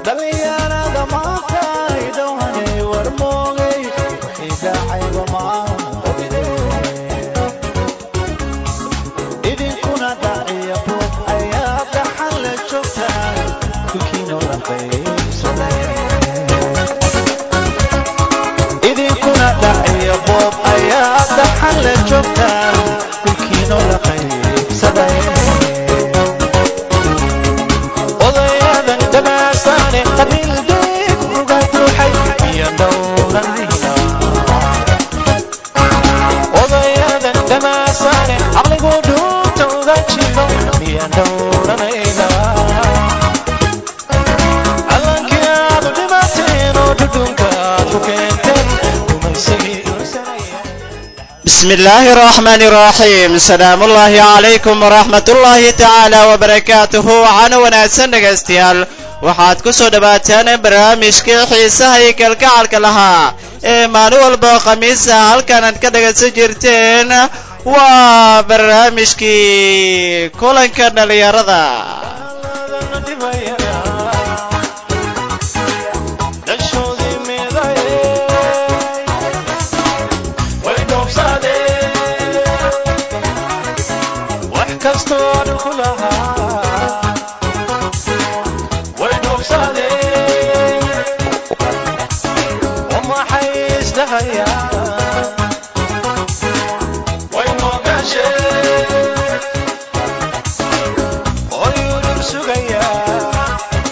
dhalinyarada maanta idhowanay war moogay wixii dhacayba maanqabine idinkuna dhaciya buuq ayaa dhaxan la joogtaan kulkiinoo la qaybsaday idinkuna dhaciya boob ayaa dhaxan la joogtaan kulkiinoo la qaybsaday odayadan dhamaasaane qabiil deeg uga buuxay iyo dhowranayna odayadan dhamaasaane caqligu dhuunta uga jiro iyo dhowranayna callankii aad u dhimateen oo dhudhunka aad ku keenteen kumaysigii بسم الله الرحمن الرحيم سلام الله عليكم ورحمة الله تعالى وبركاته وعنا وناسن dhegaystayaal waxaad ku soo dhawaataan barnaamijkii xiisaha iyo kalgacalka lahaa ee maalin walba khamiisa halkan aad ka dhagaysan jirteen waa barnaamijkii kulanka dhalinyarada dhashoodii miday way dhoobsadeen wax kastoo dhan ku lahaa way dhoobsadeen oo maxay isdhahayaan way moogaasheen oyuu dhul sugayaa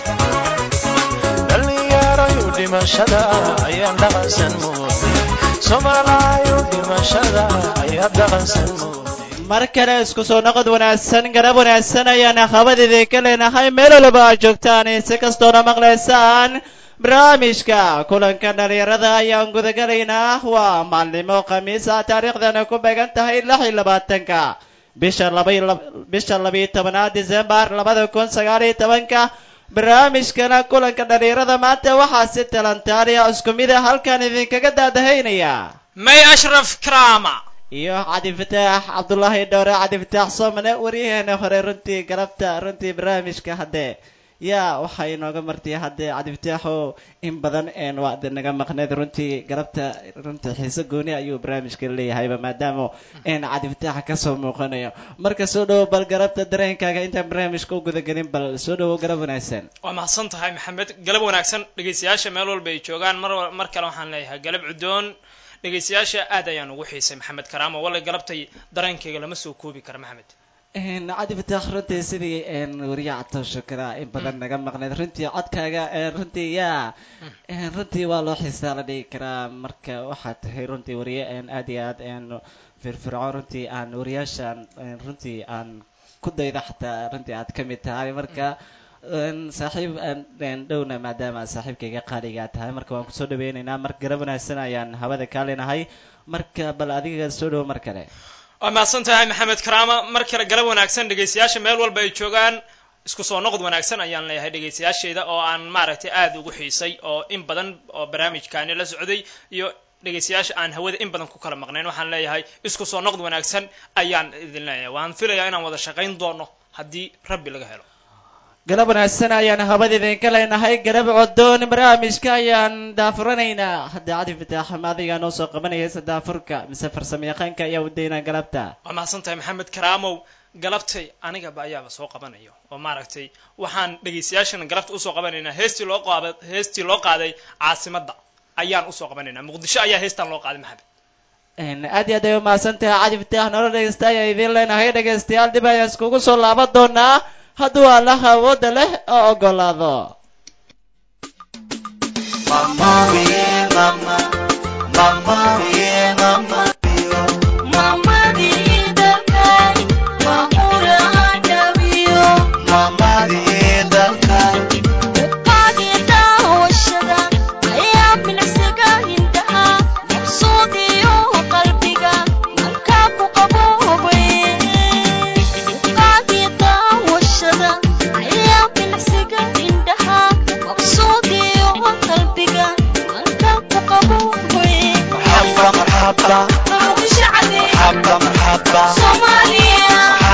dhallinyarayu dhimashada ayaan dhaqansan moodnay soomaalaayu dhimashada ayaan dhaqansan moodnay mar kale isku soo noqod wanaagsan garab wanaagsan ayaan habadiidin ka leenahay meel walba aad joogtaan si kastoona maqlaysaan barnaamijka kulanka dhalinyarada ayaan gudagalaynaa waa maalnimo khamiisa taariikhdana ku beegan tahay lix iyo labaatanka bisha laba bisha labiyo tobanaad disembar labada kun sagaal iyo tobanka barnaamijkana kulanka dhalinyarada maanta waxaa si talantaaliya isku mid a halkan idinkaga daadahaynaya may ashraf karaama iyo cabdifataax cabdullaahi dhowre cabdifataax soomane waryaheena hore runtii galabta runtii barnaamijka haddee yaa waxaa inooga martay haddee cabdifataaxo in badan een waa de naga maqneed runtii galabta runtii xiise gooni ayuu barnaamijka leeyahayba maadaama een cabdifataaxa kasoo muuqanayo marka soo dhowo bal galabta dareenkaaga intaan barnaamijka u gudagelin bal soo dhowo galab wanaagsan waa mahadsan tahay maxamed galab wanaagsan dhegaystayaasha meel walba ay joogaan mar wa- mar kale waxaan leeyahay galab cudoon dhegaystayaasha aad ayaan ugu xiisay maxamed karaamo walla galabtay dareenkayga lama soo koobi kara maxamed een cabdifataax runtii sidii een wariye catoosho kala in badan naga maqneed runtii codkaaga een runtii yaa een runtii waa loo xiisaa la dhigi karaa marka waxaad tahay runtii wariye een aad iyo aad een firfircoon runtii aan wariyaashaan een runtii aan ku dayda xataa runtii aad ka mid tahay marka een saaxiib een een dhowna maadaama saaxiibkayga qaaligaa tahay marka waan kusoo dhaweynaynaa mar garab wanaagsan ayaan hawada kaa leenahay marka bal adiga soo dhowo mar kale waa mahadsan tahay maxamed karaama mar kale galab wanaagsan dhegaystayaasha meel walba ay joogaan isku soo noqod wanaagsan ayaan leeyahay dhegaystayaashayda oo aan maaragtay aad ugu xiisay oo in badan oo barnaamijkaani la socday iyo dhegaystayaasha aan hawada in badan ku kala maqnayn waxaan leeyahay isku soo noqod wanaagsan ayaan idin leeyahay waan filayaa inaan wada shaqayn doono haddii rabbi laga helo galab wanaagsan ayaan habada idinka leenahay garab codoon barnaamijka ayaan daafuranaynaa hadda cadi fataax maadigaa noo soo qabanayaysa daafurka mise farsamo yaqaanka ayaa udaynaa galabta waa mahadsan tahay maxamed karaamow galabtay anigaba ayaaba soo qabanayo oo maaragtay waxaan dhegaystayaashana galabta usoo qabanaynaa heestii loo qaaba heestii loo qaaday caasimadda ayaan usoo qabanaynaa muqdisho ayaa heestan loo qaaday maxamed Een, aad iyo aad ay umahadsan tahay cadi fataax noola dhegaysta ayaa idiin leenahay dhegaystayaal dib ayaan iskugu soo laaban doonaa hadduu allaha awoodda leh oo ogolaado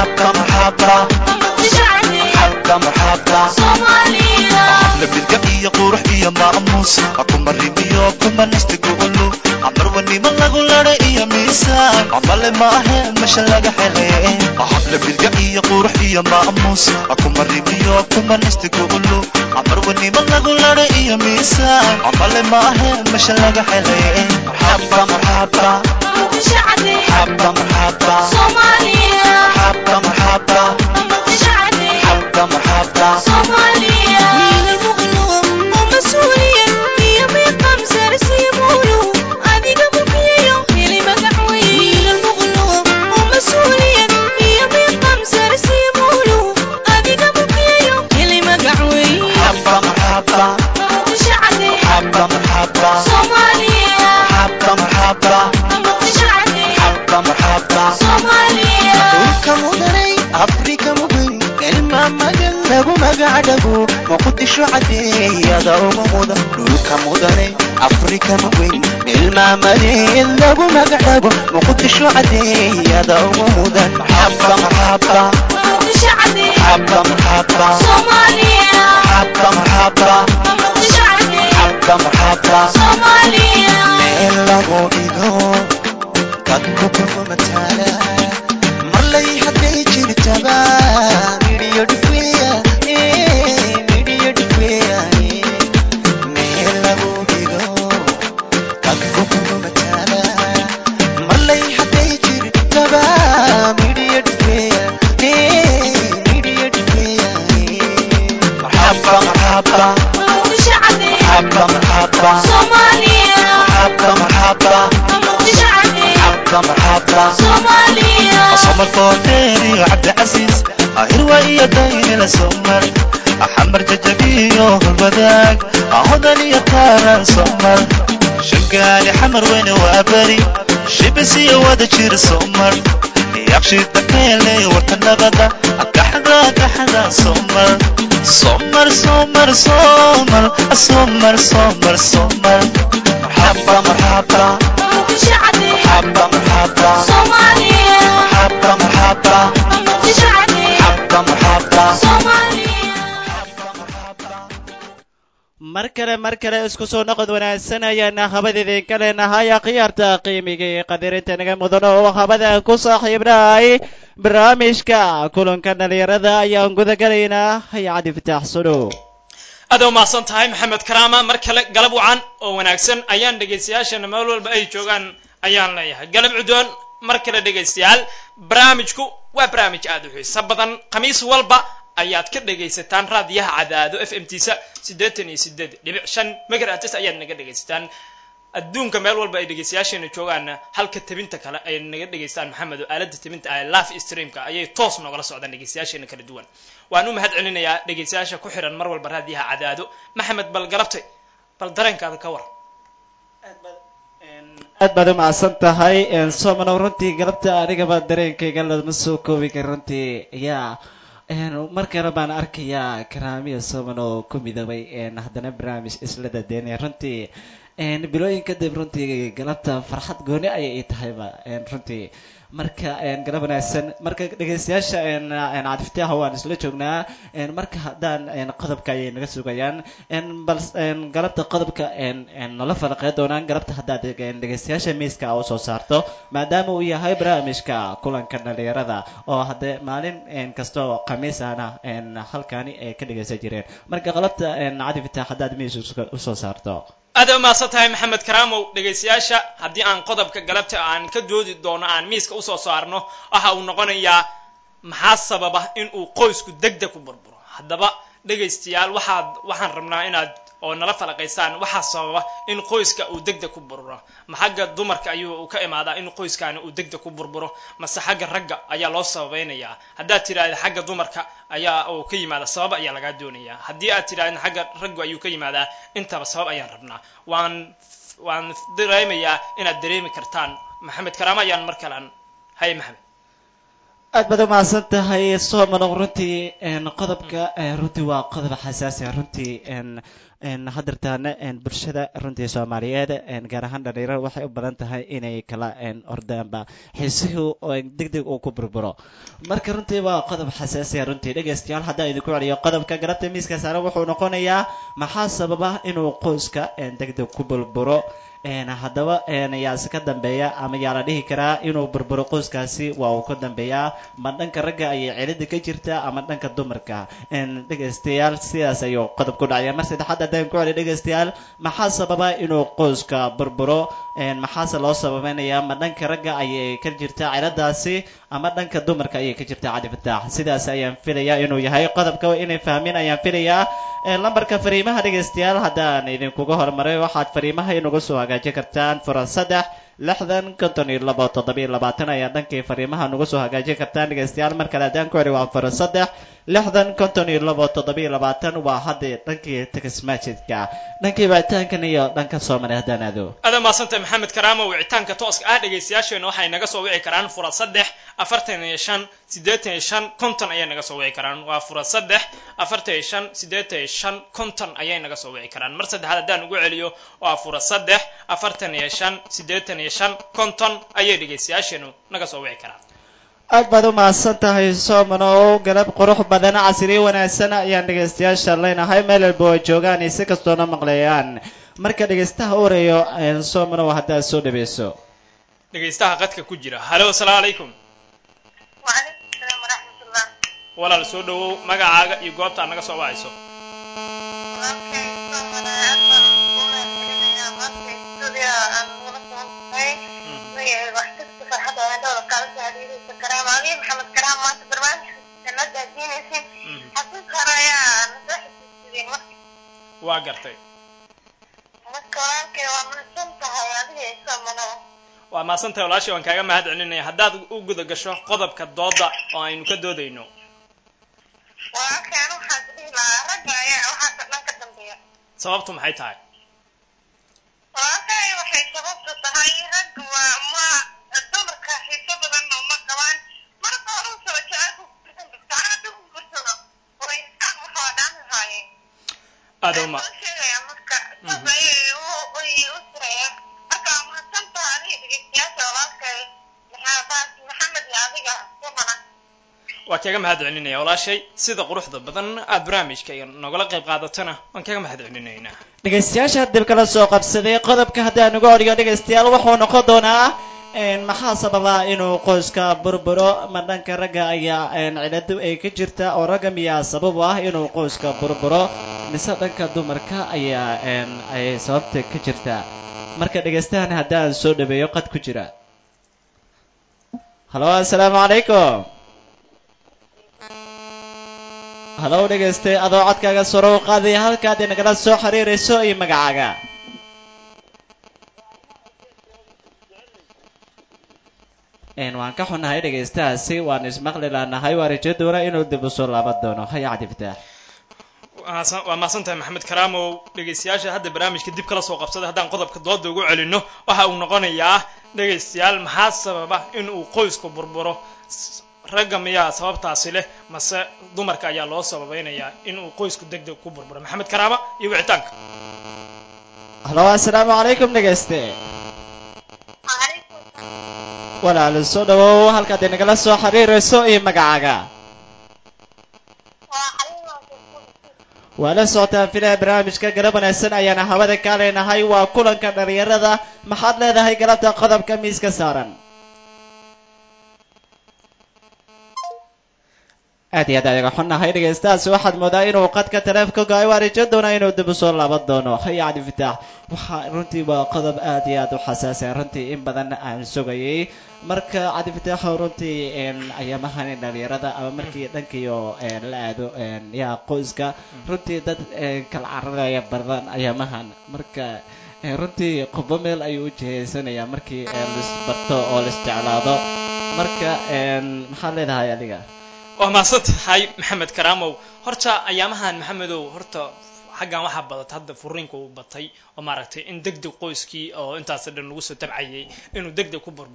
labidka iyo maamuus kuma rimiyo kuma nastigoolu amarwanimo lagu lada iyo miisaan amale maahe mesha laga hele habla bilga iyo qurux iyo maamuus kuma rimiyo kuma nastigoolu amarwanimo lagu lada iyo miisaan amale maahe mesha laga hele marxaba marxaba marxaba marxaba marxaba marxaba marxaba marxaba marxaba marxaba marxaba marxaba marxaba marxaba marxaba marxaba dhulka mudanay afrika mudan kelma magan lagu magacdhago muqdisho cadeeyada ugu mudan dhulka mudanay afrika mudan kelma madan lagu magacdhago muqdisho cadeeyada ugu mudan marxaba marxaba marxaba marxaba marxaba marxaba marxaba marxaba meel lagu dhigo dadku kuma mataala marlay hadday jirtaba midhiyo dhifweya midhiyo dhifweya meel lagu dhigo dadku kuma mataala marlay hadday jirtaba midhiyo dhifweya midhiyo dhifweya marxaba marxaba marxaba marxaba marxaba marxaba marxaba marxaba أصمر فوتيري وعبد العزيز هروى إيا دايني لسمر أحمر ججبي والبداك أهدى لي طارا سمر شقالي حمر وين وأبري شبسي ودجير سمر يقشي الدكيلي وتنبدا كحدا كحدا سمر سمر سمر سمر سمر سمر سمر مرحبا مرحبا مرحبا مرحبا مرحبا مرحبا مرحبا مرحبا mar kale mar kale isku soo noqod wanaagsan ayaana habada idinka leenahay khiyaarta qiimiga iyo qadarinta naga mudan oo habada ku saaxiibnahay barnaamijka kulanka dhalinyarada ayaan gudagalaynaa haycadi fitaax suno aad u mahadsan tahay maxamed karaama mar kale galab wacan oo wanaagsan ayaan dhegaystayaashana meel walba ay joogaan ayaan leeyahay galab cudoon mar kale dhegaystayaal barnaamijku waa barnaamij aad u xiiso badan khamiis walba ayaad ka dhegaysataan raadiyaha cadaado f m tisa siddeetan iyo sideed dhibic shan megahertz ayaad naga dhegaysataan adduunka meel walba ay dhegaystayaasheena joogaanna halka tabinta kale ay naga dhegaystaan maxamed oo aalada tabinta ah live streamka ayay toos noogala socdaan dhegaystayaasheena kala duwan waan u mahad celinayaa dhegaystayaasha ku xiran mar walba raadiyaha cadaado maxamed bal garabtay bal dareenkaada ka war aad baad u mahadsan tahay somanow runtii galabta anigaba dareenkayga lama soo koobi kara runtii yaa mar kale baan arkayaa karaamiya soman oo ku midoobay haddana barnaamij isla dadeynaya runtii bilooyin kadib runtii galabta farxad gooni ayay ii tahayba runtii marka galab wanaagsan marka dhegaystayaasha cadifitaaha waan isla joognaa marka haddaan qodobka ayay naga sugayaan bal galabta qodobka nala falaqey doonaan galabta haddaad dhegaystayaasha miiska u soo saarto maadaama uu yahay barnaamijka kulanka dhalinyarada oo haddee maalin kasta oo khamiis ahna halkaani ay ka dhegaysan jireen marka qalabta cadifitaax haddaad miis usoo saarto aad u mahadsan tahay maxamed karaamow dhegaystayaasha haddii aan qodobka galabta aan ka doodi doono aan miiska usoo saarno waxa uu noqonayaa maxaa sababa in uu qoysku degdeg ku burburo haddaba dhegaystayaal waxaad waxaan rabnaa inaad oo nala falaqaysaan waxaa sababa in qoyska uu degdeg ku burburo ma xagga dumarka ayuu ka imaadaa in qoyskaani uu degdeg ku burburo mase xagga ragga ayaa loo sababaynayaa haddaad tidhaahda xagga dumarka ayaa uu ka yimaada sabab ayaa lagaa doonayaa haddii aad tidhahdna xagga raggu ayuu ka yimaadaa intaba sabab ayaan rabnaa waan waan dareemayaa inaad dareemi kartaan maxamed karaama ayaan mar kale an haye maxamed aad baad umahadsan tahay soomano runtii een, qodobka een, runtii waa qodob xasaasi ah runtii een, een, haddeertaana een, bulshada runtii soomaaliyeed een, gaar ahaan dhalinyarada waxay u badan tahay inay kala een, ordaanba xiisihii deg deg uu ku burburo marka runtii waa qodob xasaasi ah runtii dhegaystayaal haddaan idinku celiyo qodobka garabta miiska saaran wuxuu noqonayaa maxaa sababa inuu qoyska een, deg deg ku burburo een, haddaba een, yaase ka dambeeya ama yaa la dhihi karaa inuu burburo qoyskaasi waa uu ka dambeeyaa ma dhanka ragga ayay cilada ka jirtaa ama dhanka dumarka een, dhegaystayaal sidaas ayuu qodob ku dhacaya mar saddexaad haddaan ku celi dhegaystayaal maxaa sababa inuu qoyska burburo een, maxaase loo sababeynayaa ma dhanka ragga ayay ka jirtaa ciladaasi ama dhanka dumarka ayay ka jirtaa cali fataax sidaas ayaan filayaa inuu yahay qodobka inay fahmin ayaan filayaa Een, lambarka fariimaha dhegaystayaal haddaan idinkuga hormaray waxaad fariimaha inugu soo hagaajin kartaan fura saddex lixdan konton iyo labo toddobiyo labaatan ayaa dhankii fariimaha nugu soo hagaajin kartaan dhegaystayaal mar kale haddaan ku celi waa fura saddex lixdan konton iyo labo toddobiyo labaatan waa haddii dhankii tagismaajidka dhankii wicitaankan iyo dhanka soomali haddaan aado aada maasanta maxamed karaamo wicitaanka tooska ah dhegaystayaasheena waxay naga soo wici karaan fura saddex afartan iyo shan siddeetan iyo shan konton ayay naga soo wici karaan waa fura saddex afartan iyo shan siddeetan iyo shan konton ayay naga soo wici karaan mar saddexaad haddaan ugu celiyo waa fura saddex afartan iyo shan siddeetan iyo shan konton ayay dhegaystayaasheenu naga soo wici karaan aad baad u mahadsan tahay soomanow galab qurux badan casriyo wanaagsan ayaan dhegaystayaasha leenahay meel walba oo joogaan iyo si kastoona maqlayaan marka dhegaystaha ureeyo soomanow haddaad soo dhaweyso dhegaystaha qadka ku jira halo asalaamu calaykum وعليكم السلام ورحمة الله walaal soo dhawow magacaaga iyo goobta aad naga soo wacayso walaalkay soomana aad baan kuula celinayaa maanta studio aan ula socontay magaceeda wax kasta farxadda aan dhowra kaala soo xiriiraysa karaama aliya maxamed karaam maanta barnaamijka la daadiinaysin xasuus hore ayaa nasoo xasuusideen marka waa gartay marka walaalkay waa mahadsan tahay adiga iyo soomana waa mahadsantahay walaashii waan kaaga mahad celinaya haddaad u guda gasho qodobka dooda oo aynu ka doodayno walaalkay anu waxaan dhihi lahaa ragga ayaa waxaas dhan ka dambeeya sababtu maxay tahay walaalkay waxay sababtu tahay rag waa ma dumarka xiiso badan oo ma qabaan marka hore u soo jecelku saacada u gursado way isaan waxaa dhaami haayeen aada uma soo sheegaya marka saas ayay u ayay u sirayaan marka waa mahadsantaha adiga dhegeystayaasha walaalkay maxamed maxamed iyo adiga sumana waa kaga mahad celinaya walaashay sida quruxda badan aad barnaamijka iyo nogala qayb qaadatana waan kaga mahad celinaynaa dhegaystayaasha dib kala soo qabsaday qodobka haddaan uga odhiyo dhegaystayaal wuxuu noqon doonaa een, maxaa sababa inuu qoyska burburo ma dhanka ragga ayaa een, ciladu ay ka jirta oo ragga miyaa sabab u ah inuu qoyska burburo mise dhanka dumarka ayaa een, ay sababta ka jirta marka dhegaystahan haddaan soo dhaweeyo qad ku jira halo assalaamu calaykum halow dhegaystay adoo codkaaga soro u qaadaya halkaad inagala soo xiriirayso iyo magacaaga Een, waan ka xunahay dhegaystahaasi waan ismaqli laanahay waa rajo doona inuu dib u soo laaban doono haya cabdi fataax Mahadsan- waa mahadsantahay maxamed karaamow dhegaystayaasha hadda barnaamijka dib kala soo qabsaday haddaan qodobka dooda ugu celinno waxa uu noqonayaa dhegaystayaal maxaa sababa in uu qoysku burburo S- ragga miyaa sababtaasi leh mase dumarka ayaa loo sababeynayaa in uu qoysku deg deg ku burburo maxamed karaama iyo wicitaanka halo assalaamu calaykum dhegayste وعليكم walaal soo dhawow halkaad inagala soo xiriirayso iyo magacaaga وحليمة waa la socotaan filaha barnaamijka garab wanaagsan ayaana hawada kaa leenahay waa kulanka dhalinyarada maxaad leedahay galabta qodobka miiska saaran aad iyo aad ayaga xunnahay dhegaystahaasi waxaad moodaa inuu qadka taleefka go-ay waa rajo doona inuu dib u soo laaban doono haya cabdi fataax waxaa runtii waa qodob aad iyo aad u xasaasiya runtii in badan aan sugayay marka cabdi fataax runtii een, ayaamahan dhalinyarada ama markii dhankiio een, la aado een, yaa qoyska runtii dad een, kala cararaya badan ayaamahan marka een, runtii qubbo meel ayuu u jihaysanayaa markii een, laisbarto oo laisjeclaado marka een, maxaad leedahay adiga waa mahadsan tahay maxamed karaamow horta ayaamahan maxamedow horta xaggan waxaa badata hadda furiinka uu batay oo maaragtay in deg deg qoyskii oo intaas dhan lagu soo tabcayay inuu deg deg ku burburo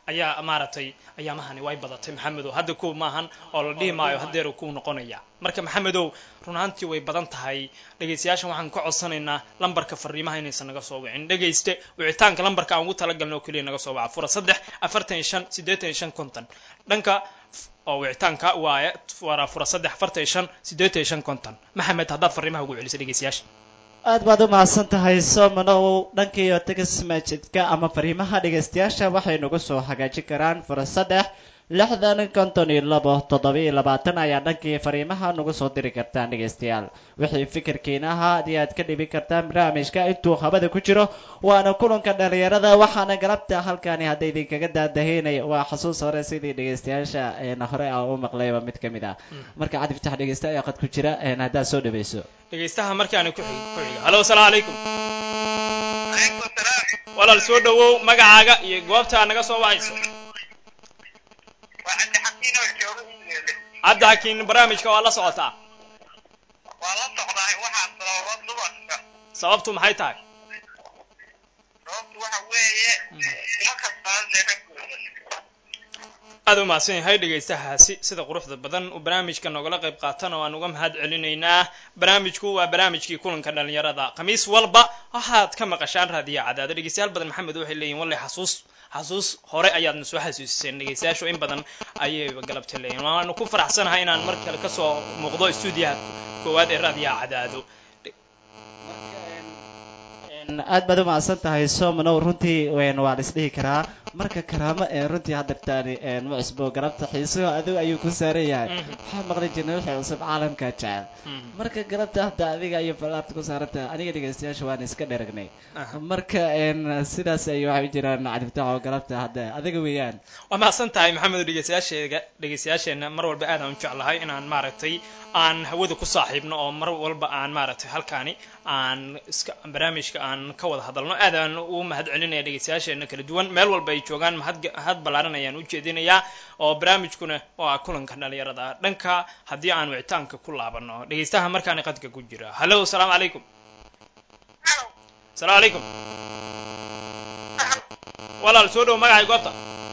ayaa maaragtay ayaamahani way badatay maxamedow hadda kuw maahan oo la dhihi maayo haddeeru kuu noqonaya marka maxamedow run ahaantii way badan tahay dhegaystayaashan waxaan ka codsanaynaa lambarka fariimaha inaysan naga soo wicin dhegayste wicitaanka lambarka aan ugu talagalna oo keliya naga soo waca fura saddex afartan iyo shan siddeetan iyo shan konton dhanka oo wicitaanka waaye waa fura saddex afartan iyo shan siddeetan iyo shan konton maxamed haddaad fariimaha ugu celiso dhegaystayaasha aad baad u mahadsan tahay somanow dhankiiyo tegas masjidka ama fariimaha dhegaystayaasha waxay nagu soo hagaajin karaan fura saddex lixdan konton iyo labo toddoba-iyo labaatan ayaa dhankii fariimaha nagu soo diri kartaan dhegaystayaal wixii fikirkiina ahaa haddii aad ka dhibi kartaan barnaamijka intuu habada ku jiro waana kulanka dhalinyarada waxaana galabta halkani hadda idinkaga daadaheynaya waa xasuus hore sidii dhegaystayaasha een hore a u maqlayba mid ka mid ah marka cadi fitax dhegaysta ayaa qad ku jira een haddaad soo dhawayso dhegaystaha markaani ku xig ku xiga hallo asalaamu calaykum calaykum asalaam walaal soo dhawow magacaaga iyo goobtaa naga soo wacayso waa cabdi xakiin oo jooga iigeele cabdi xakiin barnaamijka waa la socotaa waa la socdahay waxaa sababa dumarka sababtu maxay tahay sababtu waxa weeye ma kasbaadee raggooda aad u mahadsan yahay dhegaystahaasi sida quruxda badan uu barnaamijka noogala qayb qaatana waan uga mahad celinaynaa barnaamijku waa barnaamijkii kulanka dhalinyarada khamiis walba waxaad ka maqashaan raadiyo cadaado dhegaystayaal badan maxamed waxay leeyihin walle xasuus xasuus hore ayaadna soo xasuusiseen dhegaystayaashu in badan ayayba galabta leeyihin waanu ku faraxsanahay inaan mar kale kasoo muuqdo stuudiyaha koowaad ee raadiyaha cadaado aad baad u mahadsan tahay somanow runtii een waa la isdhihi karaa marka karaamo ee runtii haddartaani een ma cusbo galabta xiisuhu adigu ayuu ku saaran yahay Mhm. waxaa maqli jirnay wixii cusub caalamka jecel Mhm. marka galabta hadda adiga ayuu balaabta ku saarantahay aniga dhegaystayaasha waan iska dheragnay Aha. marka een sidaas ay waxay u jiraan cadibtax oo galabta hadda adiga weeyaan waa mahadsan tahay maxamed dhegaystayaasheega dhegaystayaasheenna mar walba aad aan u jeclahay inaan maaragtay aan hawada ku saaxiibno oo mar walba aan maaragtay halkaani aan iska barnaamijka aan ka wada hadalno aad aan ugu mahad celinaya dhegaystayaasheena kala duwan meel walba ay joogaan mahad mahad ballaaran ayaan u jeedinayaa oo barnaamijkuna waa kulanka dhalinyarada dhanka haddii aan wicitaanka ku laabano dhegaystaha markaani qadka ku jira hallo asalaamu calaykum halo asalaamu calaykum walaal soo dhow magacay goobta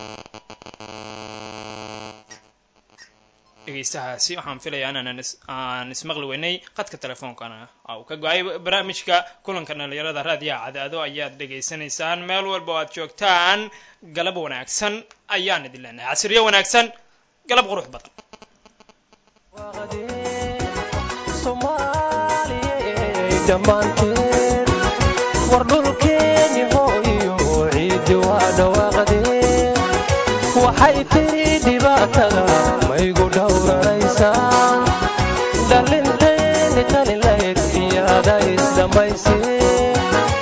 dhegaystahaasi waxaan filayaa inaan is- aan ismaqli weynay qadka telefoonkana aa uu ka go-ay barnaamijka kulanka dhalinyarada raadiyaha cadaado ayaad dhegaysanaysaan meel walba oo aad joogtaan galab wanaagsan ayaan idin leenahay casriyo wanaagsan galab qurux badan Soomaaliyey dhammaanteen war dhulkeeni hooyo ciiddi waa dhawaaqdeen waxay tiri dhibaatada maygu dhowranaysaan dhalinteeni tani layd iyaada isdhammayseen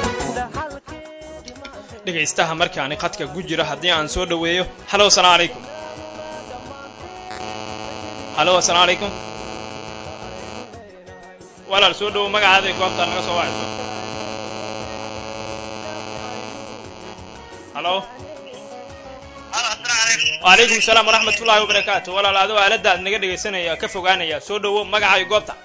dhegaystaha markaani qadka ku jira haddii aan soo dhaweeyo hallo asalaamu calaykum hallo asalaamu calaykum walaal soo dhowo magacaada iyo goobtaa naga soo wacayso hallo halo asalaamu calaykum wacalaykum asalaam waraxmat ullahi wabarakaatu walaal adoo aaladda aad naga dhegaysanaya ka fogaanaya soo dhowo magaca iyo goobta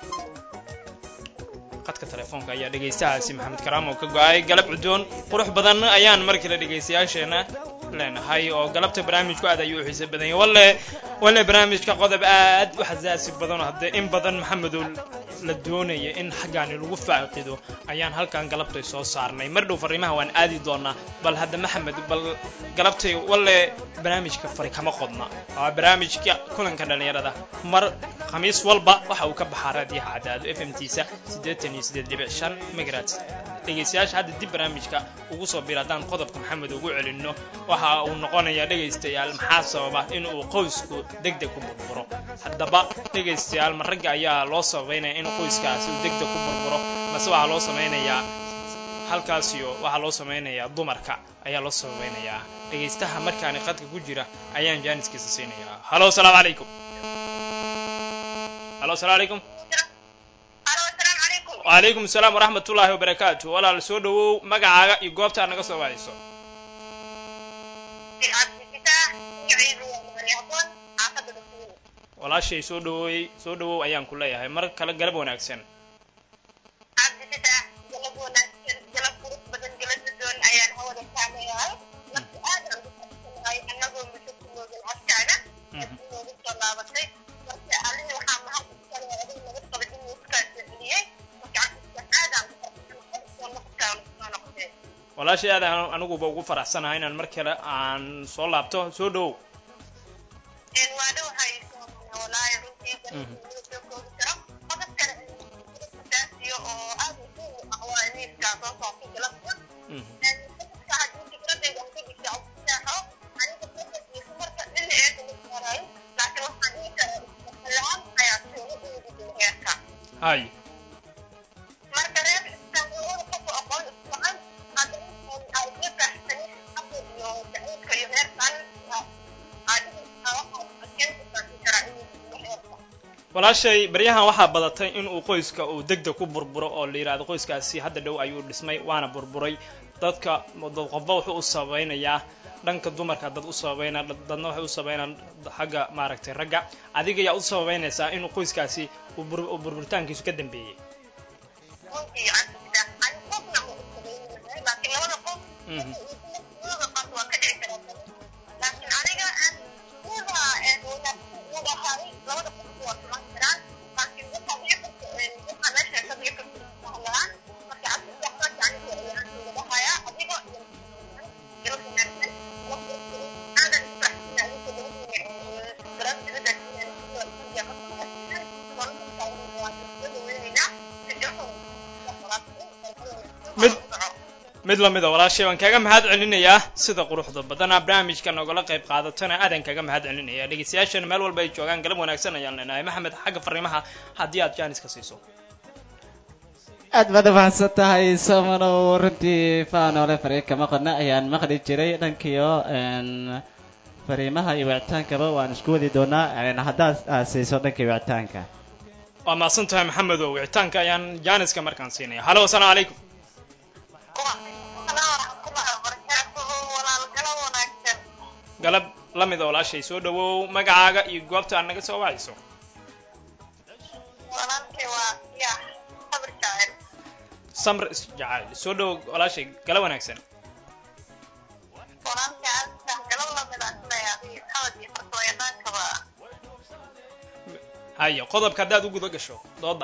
qadka telefoonka ayaa dhegaystahaasi maxamed karaam oo ka go-ay galab cudoon qurux badan ayaan mar kale dhegaystayaasheena leenahay oo galabta barnaamijku aad ayuu u xiiso badan yahay walle walle barnaamijka qodob aad u xasaasi badan oo haddee in badan maxamedow la doonaya in xaggaani lagu faaqido ayaan halkan galabtay soo saarnay mar dhow fariimaha waan aadi doonaa bal hadda maxamed bal galabtay walle barnaamijka fari kama qodna waa barnaamijka kulanka dhalinyarada mar khamiis walba waxa uu ka baxaa raadiyaha cadaado f m tiisa siddeetan iyo siddeed dhibic shan megarat dhegaystayaasha hadda dib barnaamijka ugu soo bir haddaan qodobka maxamed ugu celinno waxa uu noqonayaa dhegaystayaal maxaa sababa in uu qoysku deg deg ku burburo haddaba dhegaystayaal ma ragga ayaa loo sabaynaya in qoyskaasi uu deg deg ku burburo mase waxaa loo samaynayaa halkaasiyo waxaa loo samaynayaa dumarka ayaa loo sabaynayaa dhegaystaha markaani qadka ku jira ayaan jaaniskiisa siinayaa hallo asalaamu calaykum hallo asalaamu calaykum halo asalaamu calaykum wacalaykum asalaam waraxmat ullaahi wabarakaatu walaal soo dhawow magacaaga iyo goobta aad naga soo wacayso cabdifitaax magaciidu waa maryaqoon xaafadda dhasuul walaashay soo dhawoowey soo dhawow ayaan ku leeyahay mar kale galab wanaagsan cabdifitaax galab wanaagsan galab qurux badan galab doon ayaan hawada saamayahay marka aad aan u faraxsanahay annagoo walaashay aad aan aniguba ugu faraxsanahay inaan mar kale aan soo laabto soo dhowow een waa dhowahay walaahi runtii soo koobi karo qodobkan daasiyo oo aad muhiim u ah waa iniiska soo saartay galabta Mhm. een qodobka haddii fikradayda aan ka dhigta codsaxo aniga fikradayda marka dhinac eega ma saarayo laakiin waxaan dhihi karaa isfahalaan ayaa sooga uudi heerka hay marka reer istaangalada qofka aqoon ismacan haddana ay ka baxsanin xabda iyo jacaylka iyo heerkan adiga waxaa keenta saasin karaa inuu heerka walaashay baryahan waxaa badatay in uu qoyska uu degdeg ku burburo oo la yidhaahdo qoyskaasi hadda dhow ayuu dhismay waana burburay dadka dad qofba wuxuu u sabaynayaa dhanka dumarka dad u sababayna dadna waxay u sabaynaan xagga maaragtay ragga adiga yaa u sababaynaysaa inuu qoyskaasi uu bur- uu burburitaankiisu ka dambeeyey runtii cabsida ani qofna ma usabaynahay laakiin labada qof Mhm. labada qof waa ka dhici karaa laakiin aniga aan sida wanaagsan u dhahay labada qof waa suman karaan laakiin waxaa dhici karta waxaa meesha ka dhici karta isfahlaan marka cabsida marka aniga ayaan sida dhahaya adigo iyo ilo wanaagsan aadan isfahsina adinka labadiina garantirada Mid- mid lamida walaashay waan kaga mahad celinayaa sida quruxda badana barnaamijka nogala qayb qaadatana aadan kaga mahad celinaya dhegeystayaashana meel walba ay joogaan galab wanaagsan ayaan leenahay maxamed xagga fariimaha haddii aad jaanis ka siiso aad baad umahadsan tahay somanow runtii faanoole fariinka maqana ayaan maqli jiray dhankiyo een, fariimaha iyo wicitaankaba waan isku wadi doonaa een, haddaad aad siiso dhankii wicitaanka waa mahadsan tahay maxamed oo wicitaanka ayaan jaaniska markaan siinaya halo asalaamu calaykum galab la mida walaashay soo dhawow magacaaga iyo goobta aad naga soo wacayso samr isjacayl soo dhawow walaashay galab wanaagsan haya qodobka haddaad u guda gasho dooda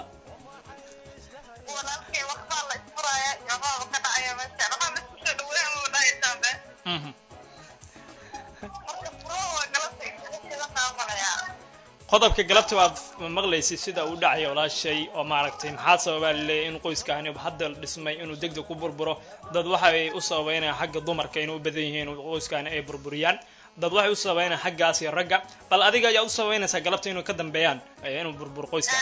Mhm. qodobka galabta waad maqlaysay sida uu dhacaya walaashay oo maaragtay maxaa sababaa laleeyahay in qoyskaani hadda dhismay inuu degdeg ku burburo dad waxay u sababaynayaan xagga dumarka inay u badan yihiin in qoyskaani ay burburiyaan dad waxay u sababaynayaan xaggaas iyo ragga bal adiga ayaa u sababaynaysaa galabta inuu ka dambeeyaan eh, inuu burburo qoyska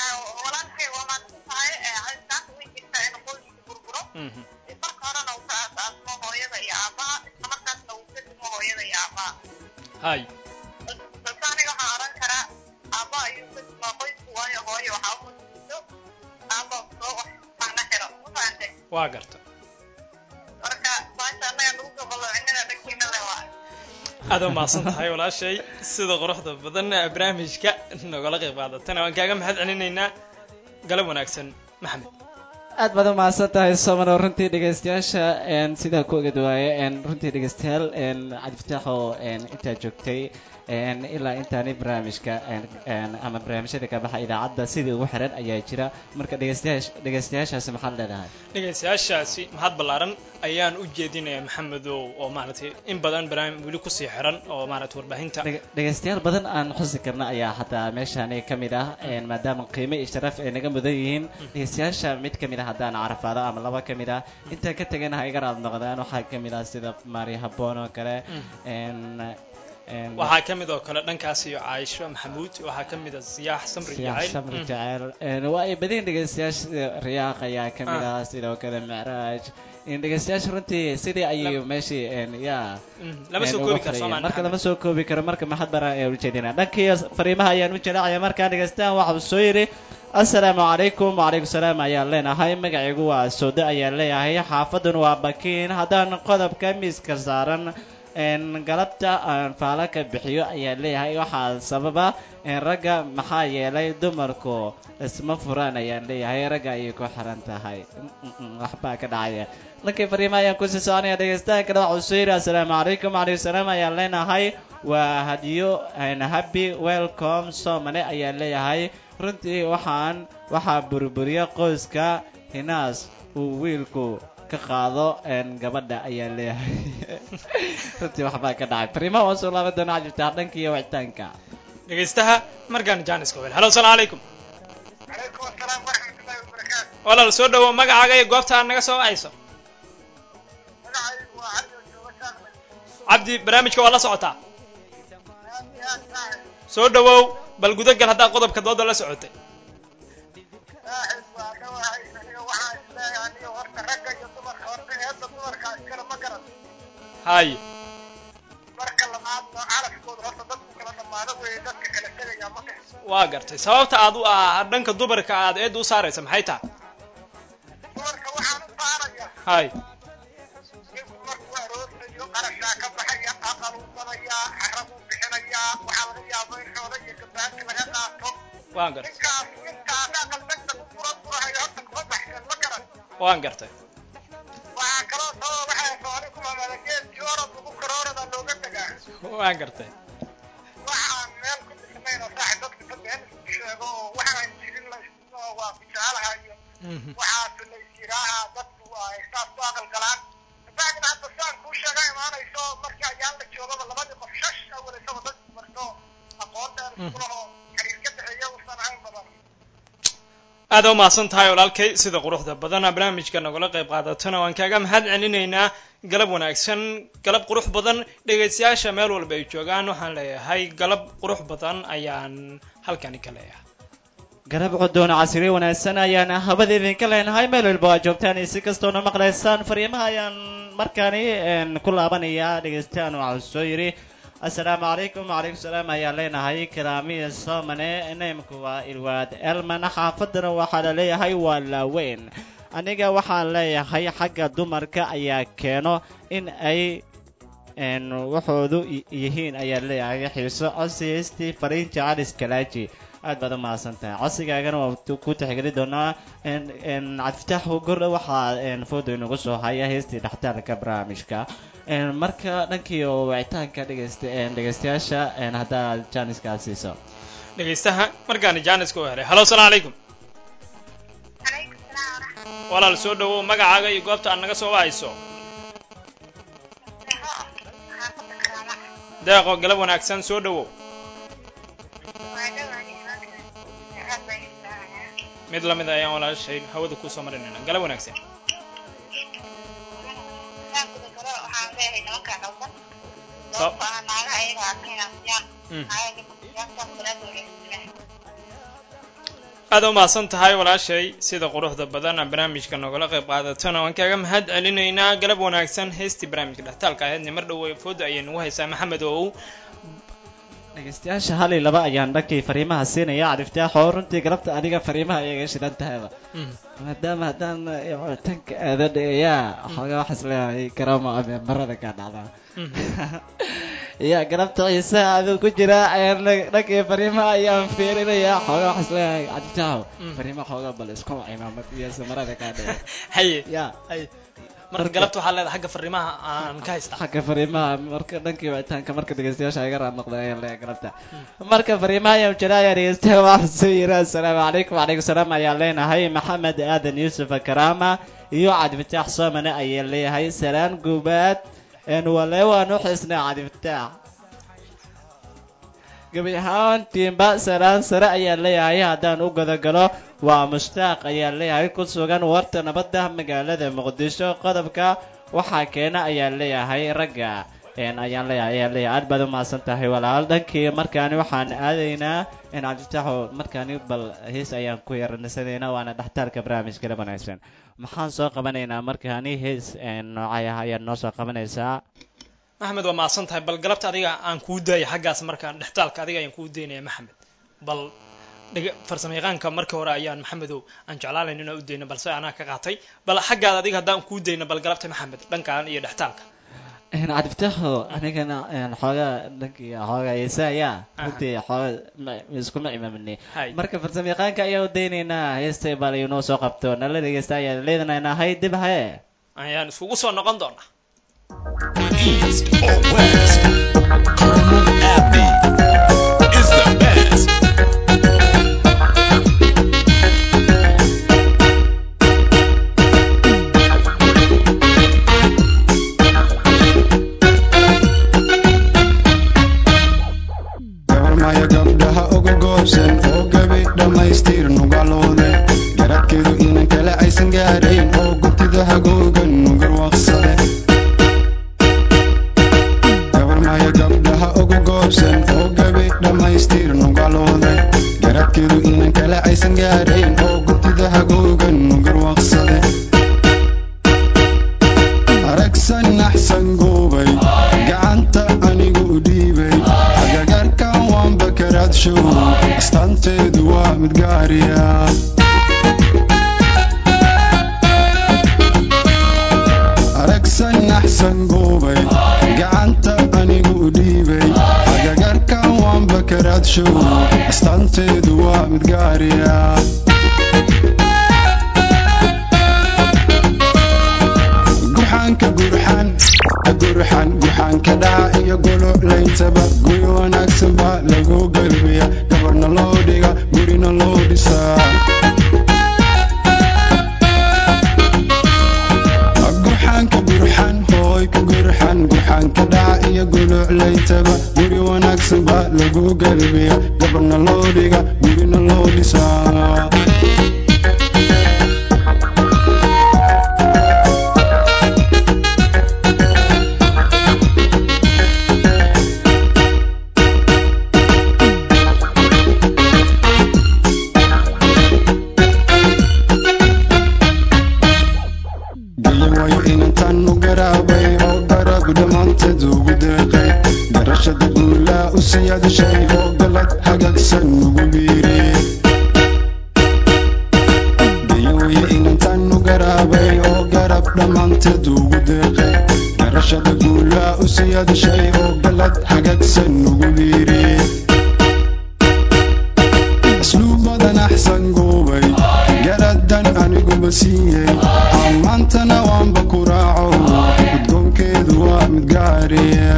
Mhm. marka horena uu ka aas-aasmo hooyada iyo aabaha isla markaasna uu ka dimo hooyada iyo aabaha hay balse aniga waxaan oran karaa aabba ayuu ka dimaa qoysku waayo hooyo waxaa u mujiso aabba soo wax macna xiro ma fahante waa garta marka baasha annaga lagu soo baloocinana dhankiina le waa aad u mahadsan tahay walaashay sida quruxda badan ee barnaamijka nogala qayb qaadatana waan kaaga mahad celinaynaa galab wanaagsan maxamed aad baad u mahadsan tahay somanow runtii dhegaystayaasha een, sidaa ku ogad waaye een, runtii dhegaystayaal een, cabdifataax oo een, intaa joogtay een, ilaa intaani barnaamijka een, een, ama barnaamijyada ka baxa idaacadda sidii ugu xiran ayaa jira marka dhegaystayaasha dhegaystayaashaasi maxaad leedahay dhegaystayaashaasi mahad ballaaran ayaan u jeedinayaa maxamedow oo maaragtay in badan barnaamij weli kusii xiran oo maaragtay warbaahinta Dheg- dhegaystayaal badan aan xusi karna ayaa hataa meeshaani ka mid ah een, maadaama qiimo iyo sharaf ay naga mudan yihiin dhegaystayaasha mid ka mid ah haddaan carafaado ama laba ka mid ah intaan ka tegana ha iga raad noqdaan waxaa ka mid ah sida maari haboon oo kale een, een, waxaa ka mid oo kale dhankaas iyo caaisho maxamuud waxaa ka mid a siyaax samri Siyaax jacayl Shamri Mm. jacayl Een, waa ay badan dhegaystayaasha sida riyaaq ayaa ka mid Ah. ah sidoo kale micraaj in dhegaystayaasha runtii sidii ayay meeshii een, yaa Mm, lama soo een, koobi uga karo fadhiyeen. soomaan marka lama soo koobi karo marka maxad bara ee ujeedina dhankii fariimaha ayaan u jelaacaya markaa dhegaystaan waxa uu soo yidhi assalaamu calaykum wacalaykum salaam ayaan leenahay magacaygu waa soodo ayaan leeyahay xaafadun waa bakiin haddaan qodobka miiska saaran een, galabta aan faalo ka bixiyo ayaan leeyahay waxaa sababa een, ragga maxaa yeelay dumarku isma furaan ayaan leeyahay ragga ayay ku xiran tahay Mm, mm, mm, waxbaa ka dhacaya lankii fariimaha ayaan kusii soconaya dhegaystaha kale waxa uu soo yidhi assalaamu calaykum wacalaykum salaam ayaan leenahay waa hadiyo een, happy welcome somane ayaan leeyahay runtii waxaan waxaa burburiya qoyska hinaas uu wiilku ka qaado een, gabadha ayaa leeyahay runtii waxbaa ka dhacay fariimaha waan soo laaban doonaa cabdifitaax dhanka iyo wicitaanka dhegaystaha markaan jaaniska wel halo asalaamu calaykum calaykum asalaam waraxmatullahi wabarakaatu walaal soo dhawow magacaaga iyo goobta aad naga soo wacayso magacaygu waa cali oo jooga shaaqmay cabdi barnaamijka waa la socotaa aad iyo aad saaxib soo dhawow bal gudagal haddaad qodobka dooda la socotay saaxib waa dhawahay aniga waxaan isleeyahay aniga horta ragga iyo dumarka horta eedda dumarka iskale ma garan haye marka labaadna calafkooda horta dadku kala dhammaado weeye dadka kala tegaya ma garan waa gartay sababta aad u ah dhanka dumarka aad eedda u saaraysa maxay tahay dumarka waxaan u saaraya haye ninku markuu aroosayo qarashaa ka baxaya aqaluusanayaa xarabuu bixinayaa waxaa laga yaaba in xoola iyo gabaanka laga qaato waan gartay ninkaas ninkaas aqal degdeg u fura furahayo horta kuma baxsan ma garan waan gartay waxaa kaloo sababa waxaa sooni ku mamala geedkii orod lagu karoorada looga degaa waan gartay waxaan meel ku dhisnayn oo saaxib dadka ta been isku sheego oo waxaan jirin la isku waa ku jecelahayo waxaas la isiraaha dadku ay saas ku aqal galaan bacdina hadda saan kuu sheega imaanayso markii ayaan la joogaba labadii qof shash awalaysaba dadku marto aqoon dheer iskulahoo xiriir ka dhexeeya uusan ahayn badan aad u mahadsan tahay walaalkay sida quruxda badana barnaamijka nagula qayb qaadatona waan kaaga mahad celinaynaa galab wanaagsan galab qurux badan dhegaystayaasha meel walba ay joogaan waxaan leeyahay galab qurux badan ayaan halkani ka leeyahay garab cudoon casri wanaagsan ayaan habada idinka leenahay meel walba waa joogtaan iyo si kastoona maqlaysaan fariimaha ayaan markaani een, ku laabanayaa dhegaystayaal waxaa soo yidhi assalaamu calaykum wacalaykum salaam ayaan leenahay karaamiya soomane naymku waa ilwaad elman xaafadana waxaa la leeyahay waa laaweyn aniga waxaan leeyahay xagga dumarka ayaa keeno in ay een, waxoodu y- yihiin ayaa leeyahay xiiso codsiyaystii fariinta calis kalaaji aad baad u mahadsan tahay codsigaagana waa tu- ku tixgeli doonaa een- een, cabdifitaax gordha waxaa een, foodo inagu soo haya heestii dhextaalka barnaamijka een, marka dhankii oo wicitaanka dhegaysta een, dhegaystayaasha een, haddaad jaaniskaad siiso dhegaystaha markaana jaaniska u helay halo asalaamu calaykum calaykum salaam waraxmatullahi walaal soo dhawow magacaaga iyo goobta aad naga soo wacayso xaafadda karaama deeqo galab wanaagsan soo dhawow waa dhawahay aad bay islaamayaa mid lamid ayaan walaashay hawada kusoo marinayna galab wanaagsan saankuda kale waxaan leeyahay nimanka qaldan So- sababto ah naagaha ayaga arkayna siyaan Mm. ayaga siyaastaan salaada wanaagsanah aad u mahadsan tahay walaashay sida quruxda badan aan barnaamijka nogala qayb qaadatona waan kaaga mahad celinaynaa galab wanaagsan heestii barnaamijka dhextaalka ahaydna mar dhow fooda ayay nagu haysaa maxamed ow dhegaystayaasha hal iyo laba ayaan dhankii fariimaha siinaya cabdifitaax oo runtii galabta adiga fariimaha ayaga shidan tahayba maadaama haddaan tanka aada dhigayaa xoogaa waxaas leeyahay garamo ama marada kaa dhacdaa ya galabta ciise aduu ku jira ayaan dha- dhankii fariimaha ayaan fiirinayaa xoogaa waxaas leeyahay cabdifitaaxo Mm. fariimaha xoogaa bal isku cimaamad iyo marada kaa dhiga haye ya haye marka galabta waxaa leedahay xagga fariimaha aan ka haystaa xagga fariimaha marka dhankii wicitaanka marka dhegeystayaasha iga raad noqda ayaan leeyahay galabta marka fariimaha ayaan jira ayaa dhegeystaha waxaa soo yiri assalaamu calaykum wacalaykum salaam ayaan leenahay maxamed aadan yuusuf karaama iyo cabdifataax soomane ayaan leeyahay salaan gubaad een wale waan u xisnaa cabdifataax gebi ahaantiinba salaan sare ayaan leeyahay haddaan u godogalo waa mushtaaq ayaan leeyahay ku sugan warta nabadda magaalada muqdisho qodobka waxaa keena ayaan leeyahay ragga een ayaan leeyahay ayaan leeyahay aad baad u mahadsan tahay walaal dhankii markaani waxaan aadaynaa in cabdifitaaxo markaani bal hees ayaan ku yaranisanayna waana dhextaalka barnaamijka la wanaagsan maxaan soo qabanaynaa markaani hees een noocay ah ayaad noo soo qabanaysaa maxamed waa mahadsan tahay bal galabta adiga aan kuu daaya xaggaas markaan dhextaalka adiga ayaan kuu daynaya maxamed bal dhiga- farsamo yaqaanka markii hore ayaan maxamedow aan jeclaalayn inaan u dayno balse anaa ka qaatay bal xaggaada adiga haddaan kuu dayno bal galabta maxamed dhankaan iyo dhextaalka een cabdifitaaxo anigana een xoogaa dhankii xoogaa heesa ayaa Aha. runtii xoogaa ma- iskuma imaaminay hay marka farsamo yaqaanka ayaa u daynaynaa heestay bal inoo soo qabto nala dhegeysta ayaan leedanaynaa hay dib haye ayaan iskugu soo noqon doonaa East or west, Colonel Abney is the best. gaarayn oo gurtida hagoogan garwaaqsade gabarmaya gabdhaha ugu goobsan oo gabi dhammaystir nugalooday garadkeedu inan kale aysan gaarayn oo gurtida hagoogan garwaaqsade aragsan naxsan goobay gacanta anigu u dhiibay agagarkan waanba karaadshow astaanteedu waa mid gaariya aragsan naxsan goobay gacanta anigu u dhiibay agagarkan waanba karaadshow astaanteedu waa mid gaariya gurxaanka gurxan gurxan gurxaanka dhaca iyo golo layntaba guri wanaagsan baa lagu galbiya gabarna loo dhiga gurina loo dhisaa gurxaanka gurxan hooy ka gurxan gurxaanka dhaca iyo golo layntaba guri wanaagsan baa lagu galbiya gabarna loo dhiga gurina loo dhisaa gayan waayo inantan u garaabay oo garab dhammaanteed ugu deeqay garashada guulaa u siyaadashay oo galad hagaagsan ugu biiriyey gayan waayo inantan u garaabay oo garab dhammaanteed ugu deeqay garashada guulaa u siyaadashay oo galad hagaagsan ugu biiriyey asluubadan axsan goobay garadan aniguba siiyey ammaantana waanba ku raaco guddoonkeedu waa mid gaariya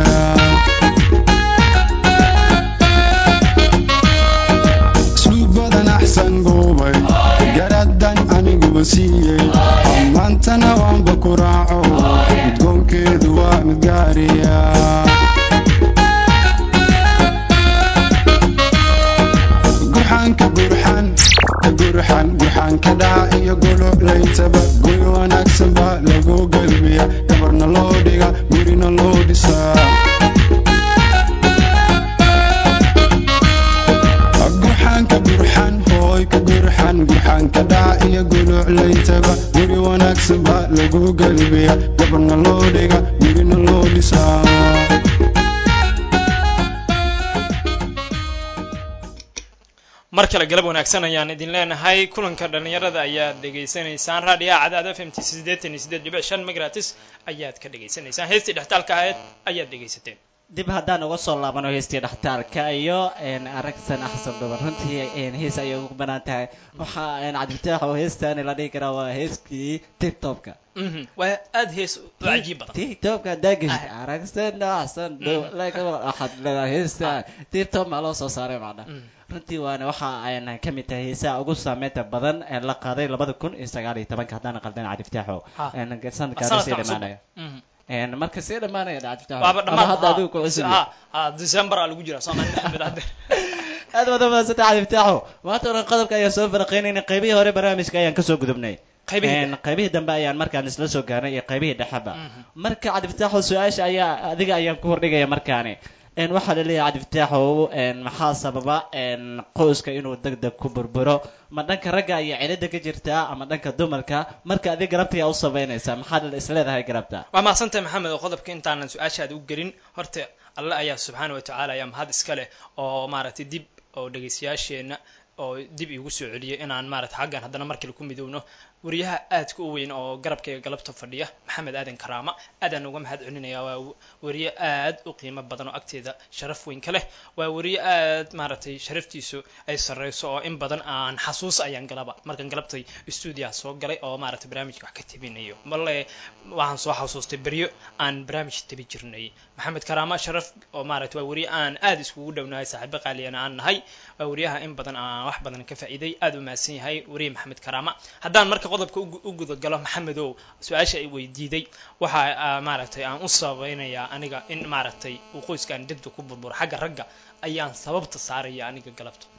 asluubadan axsan goobay garadan aniguba siiyey ammaantana waanba ku raaco guddoonkeedu waa mid gaariya gurxaanka gurxan gurxan gurxaanka dhaca iyo golo layntaba guri wanaagsan baa lagu galbiya gabarna loo dhiga gurina loo dhisaa gurxaanka gurxan hooy ka gurxan gurxaanka dhaca iyo golo layntaba guri wanaagsan baa lagu galbiya gabarna loo dhiga gurina loo dhisaa mar kale galab wanaagsan ayaan idin leenahay kulanka dhalinyarada ayaad dhegaysanaysaan raadiyaha cadaad f m t siddeetan iyo siddeed dhibic shan megratis ayaad ka dhegaysanaysaan heestii dhextaalka ahayd ayaad dhegaysateen dib haddaan uga soo laabano heestii dhakhtaarka iyo aragsan axsan dhuban runtii hees ayay ugu banaan tahay waxaa cabdifitaax oo heestaani la dhihi karaa waa heeskii tiktobka Mhm, waa aada hees u cajiib badan tiktobka haddaa geshid aragsan axsan dhuban laakiin waxaad leedahay heestaan tiktok maa loo soo saaray macna Mm. runtii waana waxa ayna ka mid tahay heesaha ugu saameynta badan ee la qaaday labada kun iyo sagaal iyo tobanka haddaan qaldan cabdifitaaxo Ha. sanadkaasi sanadka sii cusub dhamaanaya Mhm. Een, marka sii dhamaanaya cabdifitaaxo waaba ama dhammaad hadda adigu ku cusub ha ha december aa lagu jiraa soomaali maxamed hadde aad baad umahadsanta cabdifitaaxo maanta oran qodobka ayaan soo faraqeynayna qaybihii hore barnaamijka ayaan kasoo gudubnay qaybihii Een, qaybihii dambe ayaan markaan isla soo gaarnay iyo qaybihii dhexeba Mhm. marka cabdifitaaxo su-aasha ayaa adiga ayaan ku hordhigaya markaani een waxaa laleeyahay cabdifitaaxow een maxaa sababa een qoyska inuu deg deg ku burburo ma dhanka ragga ayaa cilada ka jirtaa ama dhanka dumarka marka adiga garabta ayaa u sabaynaysaa maxaad isleedahay garabta waa mahadsantahay maxamed oo qodobka intaanan su-aashaada u gelin horta alle ayaa subxaana wa tacaala ayaa mahad iska leh oo maaragtay dib oo dhegaystayaasheenna oo dib iigu soo celiyay inaan maaragtay xaggan haddana mar kale ku midowno wariyaha aadka u weyn oo garabkayga galabta fadhiya maxamed aadan karaama aadaan uga mahad celinaya waa wariye aad u qiimo badan oo agteeda sharaf weyn ka leh waa wariye aad maaragtay sharaftiisu ay sarreyso oo in badan aan xasuus ayaan galaba markaan galabtay stuudiyaha soo galay oo maaragtay barnaamijka wax ka tebinayo male waxaan soo xasuustay beryo aan barnaamij tebi jirnay maxamed karaama sharaf oo maaragtay waa wariye aan aad iskugu dhownahay saaxiibo qaaliyana aan nahay waa wariyaha in badan aan wax badan ka faa'iiday aad u mahadsan yahay wariye maxamed karaama haddaan marka qodobka ugu- u gudagalo maxamedow su-aasha ay weydiiday waxa ah, maaragtay aan u sabaynayaa aniga in maaragtay uu qoyskaan degdeg ku burburo xagga ragga ayaan sababta saaraya aniga galabta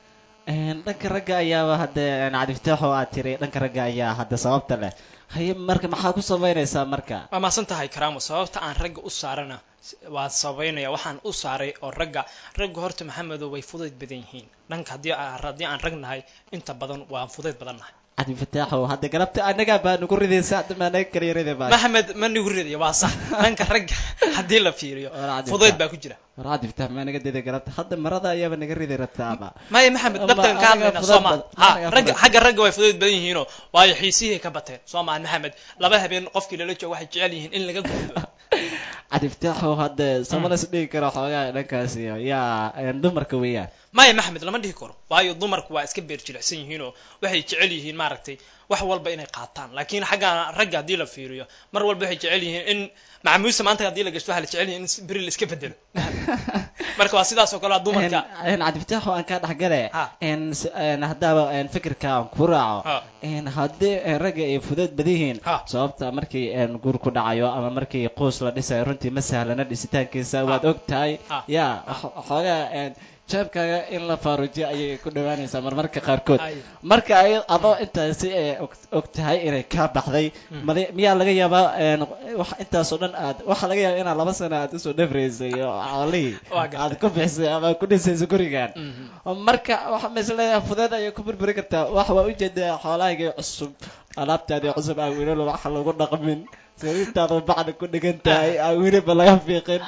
Een, dhanka ragga ayaaba hadda een, cadiftaax oo aad tiri dhanka ragga ayaa hadda sababta leh haye marka maxaa ku samaynaysaa marka waa mahadsan tahay karaamo sababta aan ragga u saarana waa sabaynaya waxaan u saaray oo ragga ragga horta maxamedo way fudayd badan yihiin dhanka haddii aan- haddii aan rag nahay inta badan waan fudayd badan nahay cadiftaaxo hadda galabta anagaa baa nagu ridaysa hadda maa naga kala yarida baa maxamed ma nigu ridaya waa sax dhanka ragga haddii la fiiriyo Waa cadiftaax. fudayd baa ku jira war cadiftaax maa naga diday galabta hadda marada ayaaba naga ridi rabtaaba maya maxamed Ama dhabtan ka anaga hadlayna fudayd soo ma badan- ha anaga ragga fudayd. xagga ragga way fudayd badan yihiinoo waayo xiisihii ka bateen soo maan maxamed laba habeen qofkii lala joogo waxay jecel yihiin in laga gudbo cadiftaaxo hadda samalas dhigi karo xoogaa dhankaasi yaa een, dumarka weeyaan maya maxamed lama dhihi karo waayo dumarku waa iska beer jilicsan yihiinoo waxay jecel yihiin maaragtay wax walba inay qaataan laakiin xagga ragga haddii la fiiriyo mar walba waxay jecel yihiin in macamuusa maanta haddii la gashto waxaa la jecel yihiin in beri la iska bedelo marka waa sidaas oo kale waa dumarka een cadiftaaxo aan kaa dhexgale Ha. een s- een haddaaba een fikirka aan ku raaco Ha. een haddii een ragga ay fudeed badan yihiin Ha. sababta markii een guur ku dhacayo ama markii qoys la dhisayo runtii ma sahlana dhisitaankiisa waad og tahay Ha. ya xo- xoogaa een jeebkaaga in la faarujiyo ayay ku dhawaanaysaa marmarka qaarkood Ay. marka ay adoo intaasi ee og- og tahay inay kaa baxday mali- miyaa laga yaabaa een wax intaasoo dhan aad waxaa laga yaabaa inaad laba sano aad usoo dhafraysay oo xoolihii Waa gartay. aad ku bixisay ama ku dhisayso gurigan Mhm. marka waxa misleeyahay fudeed ayay ku burburi kartaa wax waa ujeedaa xoolahaygii cusub alaabtaadii cusub aan weliba waxa lagu dhaqmin sariirtaadu bacda ku dhigan tahay aan weliba laga fiiqin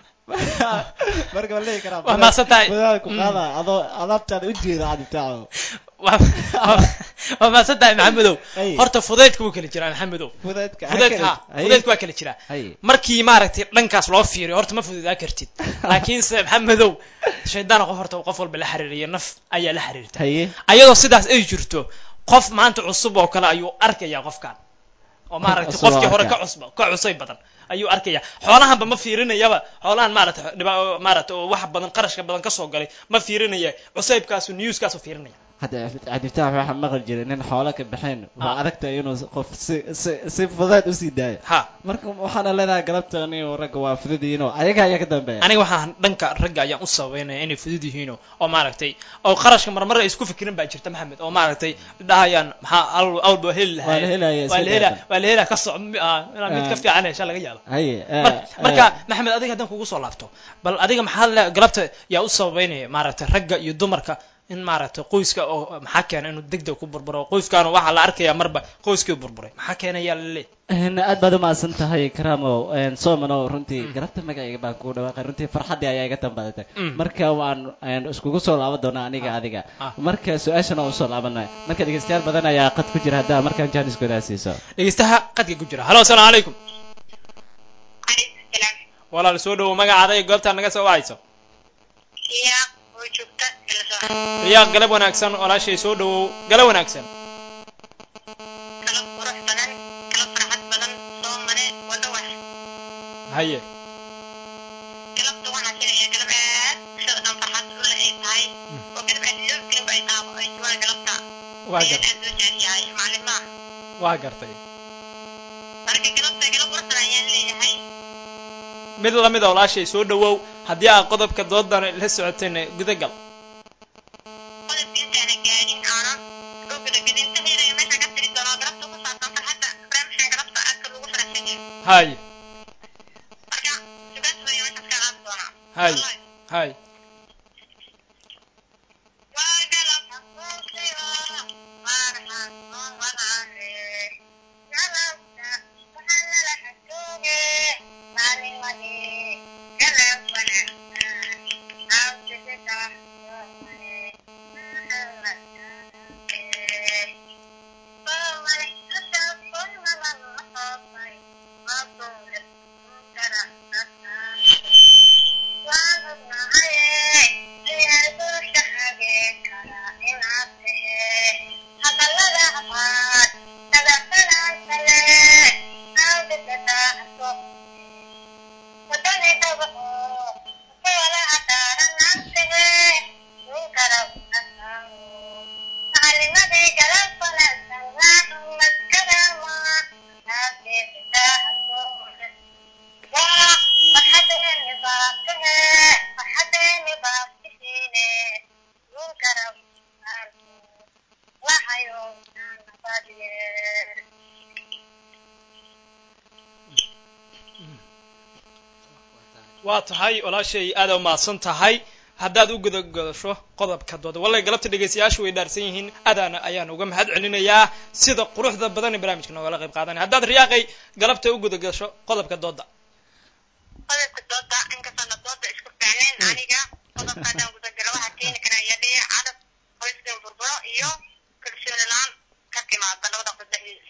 marka ma leeyi karaa Waa mahadsan tahay. fudeed ku qaada adoo alaabtaada ujeeda cadibtaaco waa waa mahadsan tahay maxamedow Ay. horta fudaydka wuu kala jiraa maxamedow fudeedka fudaydka ha fudaydka waa kala jiraa hay markii maaragtay dhankaas loo fiiriyo horta ma fududaa kartid laakiinse maxamedow shaydaan qof horta qof walba la xiriiriya naf ayaa la xiriirta haye ayadoo sidaas ay jirto qof maanta cusub oo kale ayuu arkayaa qofkan oo maaragtay cusub oo qofkii hore arkaa. ka cusba ka cusay badan ayuu arkaya xoolahanba ma fiirinayaba xoolahan maaragtay dhiba- maaragtay oo wax badan qarashka badan kasoo galay ma fiirinaya cusaybkaasu newskaasu fiirinaya hadda cadibtaax waxaa maqli jiray nin xoolo ka baxeen waa Ah. adagta inuu qof si si si fudeed usii daayo ha marka waxaana leedahay galabtani ragga waa fududiinoo ayaga ayaa ka dambeeya aniga waxaan dhanka ragga ayaan u sababeynaya inay fudud yihiino oo maaragtay oo qarashka marmar ay isku fikirin baa jirta maxamed oo maaragtay dhahayaan maxaa al- awalba heli lahaa Waa la helaya, waa la iska helaa daatan. waa la helaa ka soc ah, inaa mid ka Ah. fiican hesha laga yaaba haye Mar- marka maxamed adiga haddaan kugu soo laabto bal adiga maxaa le galabta yaa u sababeynaya maaragtay ragga iyo dumarka in maaragtay qoyska oo maxaa keena inuu degdeg ku burburo qoyskaana waxaa la arkayaa marba qoyskii burburay maxaa keenayaa lale aad baad umahadsan tahay karamo somano runtii galabta magacayga baan kugu dhawaaqay runtii farxaddii ayaa iga dambadatay Mm. marka waan een, iskugu soo laaban doonaa aniga adiga ah. marka su-aashana waan usoo laabanay marka dhegeystayaal badan ayaa qad ku jira haddaa markaan jaaniskoodaa siiso dhegeystaha qadka ku jira halo asalaamu calaykum calaykum salaam walaal soo dhowo magacaada iyo goobtaa naga soo wacayso iya oo joogta ila soo riyaaq galab wanaagsan walaashay soo dhowow galab wanaagsan kala qurux badan kala farxad badan soo mare wada wax haye galabta waxaan sheegayaa galab aad bulshada dhan farxad u leh ay tahay oo galab aad idoobkeenba ay taabo ay joogaan galabta waa ayaan gar aad loo jecel yahay maalinlaha waa gartay marka galabta galab quruxsan ayaan leeyahay mid lamida walaashay soo dhowow haddii aad qodobka doodan la socotayna gudagal qodobka intaana gaadhin aanan oo gudagedintaheeda iyo meesha ka tiri doonaa galabta ku saabsan farxadda barnaamijkan galabta aadka lagu faraxsan yahay haye marka sugaas weeye meeshaas ka qaadi doonaa Hay. Wallahi. haye waa galab xasuusiyo farxad oo walaale galabta waxaa lala xasuuge maalinwadii galab wanaagsan awsisita soomale soomale hadaa soomala noqotay mabuule kara waan ognahaye inaan bulsha hageen kara inaad tahe hadallada afaad dadafanaasale awdadadaaso wadani dhabaco kala adaaranantahe ninkara asaaro macalimadii galab wanaagsan naaxumad karama aageedadaahasoole waa farxadeeni baabtahe farxadeeni baabtihiine ninkara waa tahay walaashay aada umahadsan tahay haddaad u gudagasho qodobka dooda wallay galabta dhegaystayaashu way dhaarsan yihiin adaana ayaan uga mahad celinayaa sida quruxda badan ee barnaamijka noogala qayb qaadanaya haddaad riyaaqay galabta u gudagasho qodobka dooda qodobka dooda inkastoona dooda isku fiicnayn aniga qodobka haddaan gudagalo waxaa keeni karaa yadhiya cadab qoyska burburo iyo kalsooni la-aan ka timaada labada qof dhexdiisa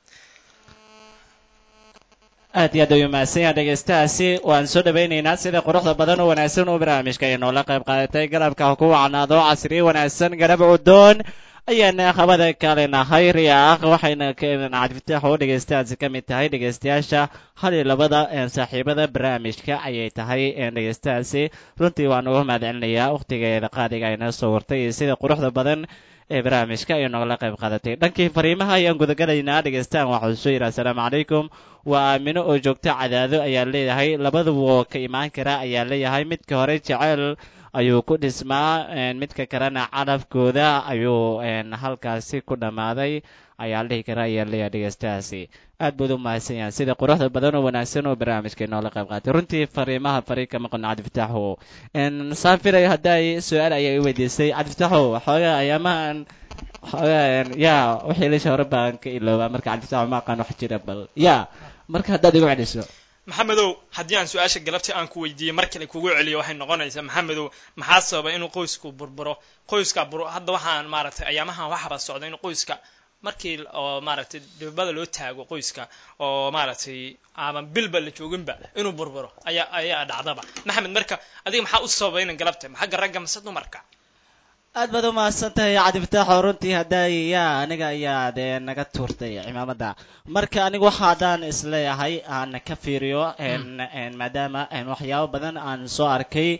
aad iyo aad ayuu mahadsan yahay dhegaystahaasi waan soo dhawaynaynaa sida quruxda badan oo wanaagsan oo barnaamijka ay noola qayb qaadatay garabka ku wacnaado casriye wanaagsan garab cudoon ayaana qabada kale nahay riyaaq waxayna cadfitaax oo dhegaystahaasi ka mid tahay dhegaystayaasha hal iyo labada saaxiibada barnaamijka ayay tahay dhegaystahaasi runtii waan uga mahad celinayaa wakhtigeeda qaadiga ayna soo wartay iyo sida quruxda badan ee barnaamijka ay noogala qayb qaadatay dhankii fariimaha ayaan gudagalaynaa dhegaystahan waxuu soo yidhi assalaamu calaykum waa aamino oo joogto cadaado ayaa leeyahay labaduba ka imaan kara ayaa leeyahay midka hore jeceyl ayuu ku dhismaa midka kalena calafkooda ayuu halkaasi ku dhammaaday ayaa la dhihi kara ayaa leeyahay dhegaystahaasi aad baad u mahadsan yahay sida quruxda badan oo wanaagsan oo barnaamijka inoola qayb qaatay runtii fariimaha fari ka maqan cabdifitaaxo saafilay hadday su-aal ayaa i weydiisay cabdifitaaxo xoogaa ayaamahan xoogaa ya wixii lisha hore baan ka iloobaa marka cabdifitaaxo ma aqaan wax jira bal ya marka haddaad igu celiso maxamedow haddii aan su-aasha galabtii aan ku weydiiyey mar kale kugu celiyo waxay noqonaysaa maxamedow maxaa sababa inuu qoysku burburo qoyska bur hadda waxaan maaragtay ayaamahan waxaba socda inuu qoyska markii oo maaragtay dhibada loo taago qoyska oo maaragtay ama bilba la jooginba inuu burburo ayaa ayaa dhacdaba maxamed marka adiga maxaa u sababa inan galabta xagga ragga mise dumarka aad baad u mahadsan tahay cabdifitaaxoo runtii hadday yaa aniga ayaa dee naga tuurtay cimaamada marka anigu waxa haddaan isleeyahay aan ka fiiriyo maadaama waxyaabo badan aan soo arkay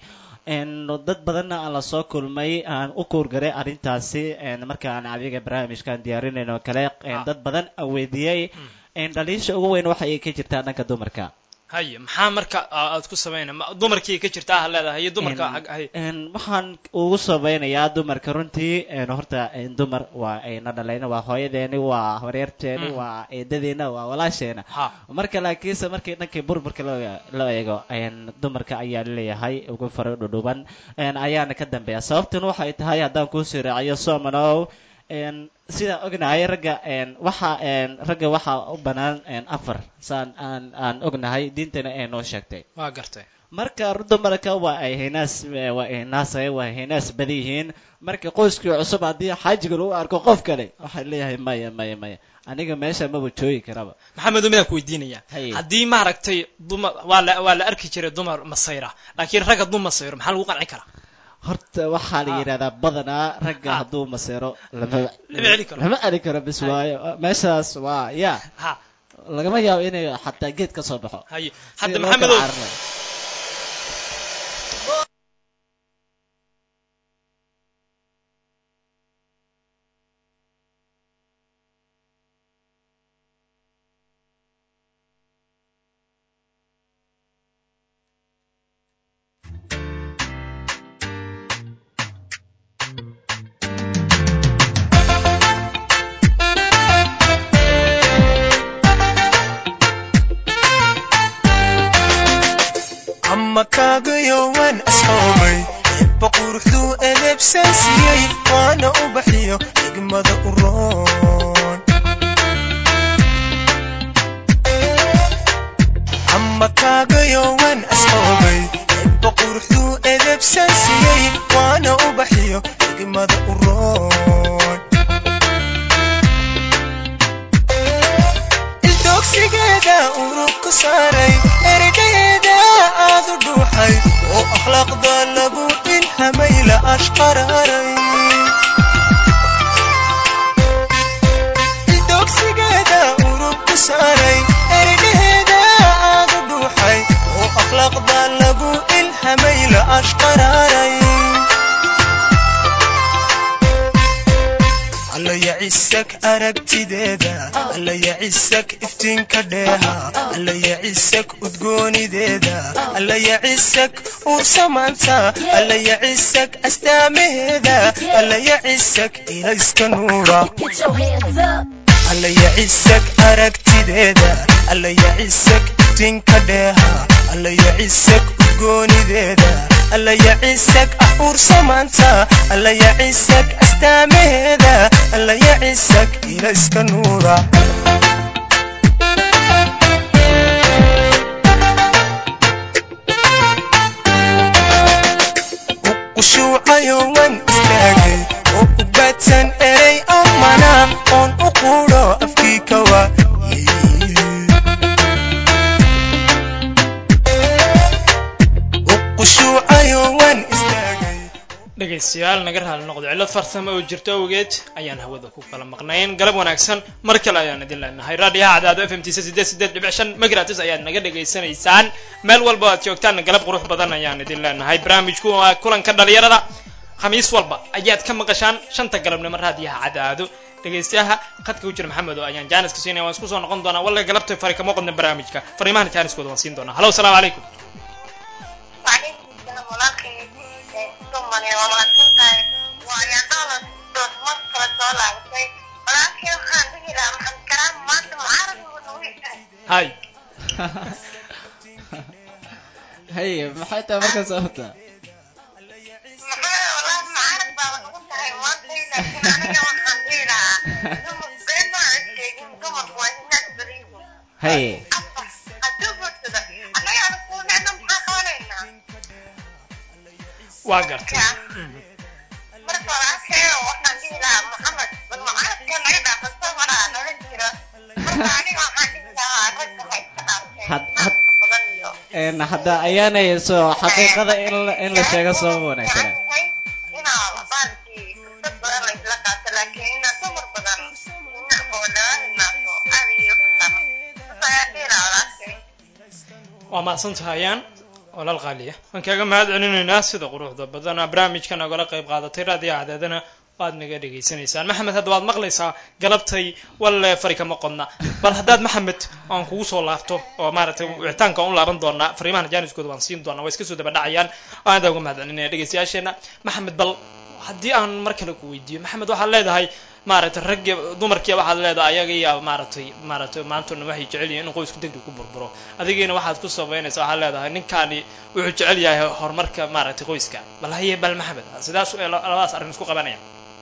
dad badanna aan lasoo kulmay aan u kuurgaray arrintaasi markaan adiga barnaamijkaan diyaarinayn oo kale dad badan aan weydiiyey dhaliisha ugu weyn waxa ay ka jirtaa dhanka dumarka haye maxaa marka aad ku samayna dumarkii ka jirtaa ha leedahay iyo dumarka hay waxaan ugu sabaynayaa dumarka runtii horta dumar waa ayna dhalayna waa hooyadeeni waa horeerteeni waa eedadeena waa walaasheena ha marka laakiinse markii dhankii burburka loo loo eego dumarka ayaa leeyahay ugu faro dhudhuban ayaana ka dambeeya sababtan waxay tahay haddaan kuusii raaciyo somanow sidaan ognahay ragga waxa ragga waxaa u bannaan afar saan aan aan ognahay diintana ay noo sheegtay waa gartay marka dumarka waa ay hinaas waa ay hinaasay waa hinaas badan yihiin marka qoyskii cusub haddii xaajiga lagu arko qof kale waxay leeyahay maya maya maya aniga meesha maba joogi karaba maxamedo midaan ku weydiinaya Haye. haddii maaragtay dumar waa la waa la arki jiray dumar masayra laakiin ragga dum masayro maxaa lagu qanci karaa horta waxaa la yidhahdaa badanaa ragga Ah. hadduu masero lama Lama celi karo. lama celi karo bis waayo meeshaas waa ya ha lagama yaabo inay xataa geed ka soo baxo haye Sida hadda loo kala maxamedow cararayo. ama kaagayo waan asxoomay eebba quruxduu eleebsan siiyey waana u baxiyo xigmada u roon ama kaagayo waan asxoomay eebba quruxduu eleebsan siiyey waana u baxiyo xigmada u roon ildoogsigeeda urug ku saaray ergaheeda aad u dhuuxay oo akhlaaqda lagu ilhamay la ashqaraaray ildoogsigeeda urug ku saaray ergaheeda aad u dhuuxay oo akhlaaqda lagu ilhamay la ashqaraaray alla yacisag aragtideeda alla yacisag iftiinka dheeha alla yacisag udgoonideeda alla yacisag ursamaanta alla yacisag astaamaheeda alla yacisag ilayska nuura alla yacisag aragtideeda alla yacisag iftiinka dheeha allaya cisag udgoonideeda allaya cisag ah uursamaanta allaya cisag astaamaheeda allaya cisag ila iska nuura ushuucayo wan istaagay oo u baadsan erey amana oon u quudho afkii ka waayey qushuucayo wan istaagay dhegaystayaal naga raali noqdo cillad farsamo oo jirto awgeed ayaan hawada ku kala maqnayn galab wanaagsan mar kale ayaan idin leenahay raadiyaha cadaado f m t sideed sideed dhibic shan megratis ayaad naga dhegaysanaysaan meel walba aad joogtaan galab qurux badan ayaan idin leenahay barnaamijku waa kulanka dhalinyarada khamiis walba ayaad ka maqashaan shanta galabnimo raadiyaha cadaado dhegaystayaha khadka ku jira maxamed oo ayaan jaaniska siinaya waan isku soo noqon doonaa wallahi galabta fari kama qodna barnaamijka fariimahan jaaniskooda waan siin doonaa halo asalaamu calaykum وعليكم السلام ولكن ثم ومعتنتهي ويا دولة دوت مصر دولة ولكن waxaan dhihi lahaa maxamed karaam maanta mucaarad ugu dhaweysay hay haye maxay tahay markaa sababta maxaa walahi mucaarad baa nagu tahay maanta laakiin aniga waxaan dhihi lahaa dumar been ma aan sheegin dumarku waa hinaad beriyihiin haye afar hadduu guursado annaga aan kuunecno maxaa qabanaynaa waa gartay marka walaalkeeyo waxaan dhihi lahaa maxamed bal mucaaradka naga dhaafasta maraa nala jiro marka aniga waxaan dhihi lahaa ragga ha iska Had- dhaafteen had- naagta badan iyo een hadda ayaanay soo xaqiiqada in la in la sheego sabab wanaagsan inaa baalkii fursad badan la isla qaato laakiin inaa dumar badan ina oo laga himaato aad iyo kusan marka ayaa dhihi lahaa walaalkay waa mahadsan tahayaan walaal qaaliya waan kaaga mahad celinaynaa sida quruxda badana barnaamijka nagala qayb qaadatay raadiyaha cadaadana waad naga dhegaysanaysaan maxamed hadda waad maqlaysaa galabtay walle fari kama qodna bal haddaad maxamed aan kugu soo laabto oo maaragtay wicitaanka aan u laaban doonaa fariimahan jaaniskooda waan siin doonaa way iska soo daba dhacayaan waan adaa uga mahad celinaya dhegaystayaasheena maxamed bal haddii aan mar kale ku weydiiyo maxamed waxaad leedahay maaragtay raggi dumarkii waxaad leedahay ayaga iyo maaragtay maaragtay maantuna waxay jecel yihiin in qoysku degdeg ku burburo adigiina waxaad ku sabaynaysaa waxaad leedahay ninkaani wuxuu jecel yahay horumarka maaragtay qoyska bal haye bal maxamed sidaas ee labadaas arrin isku qabanaya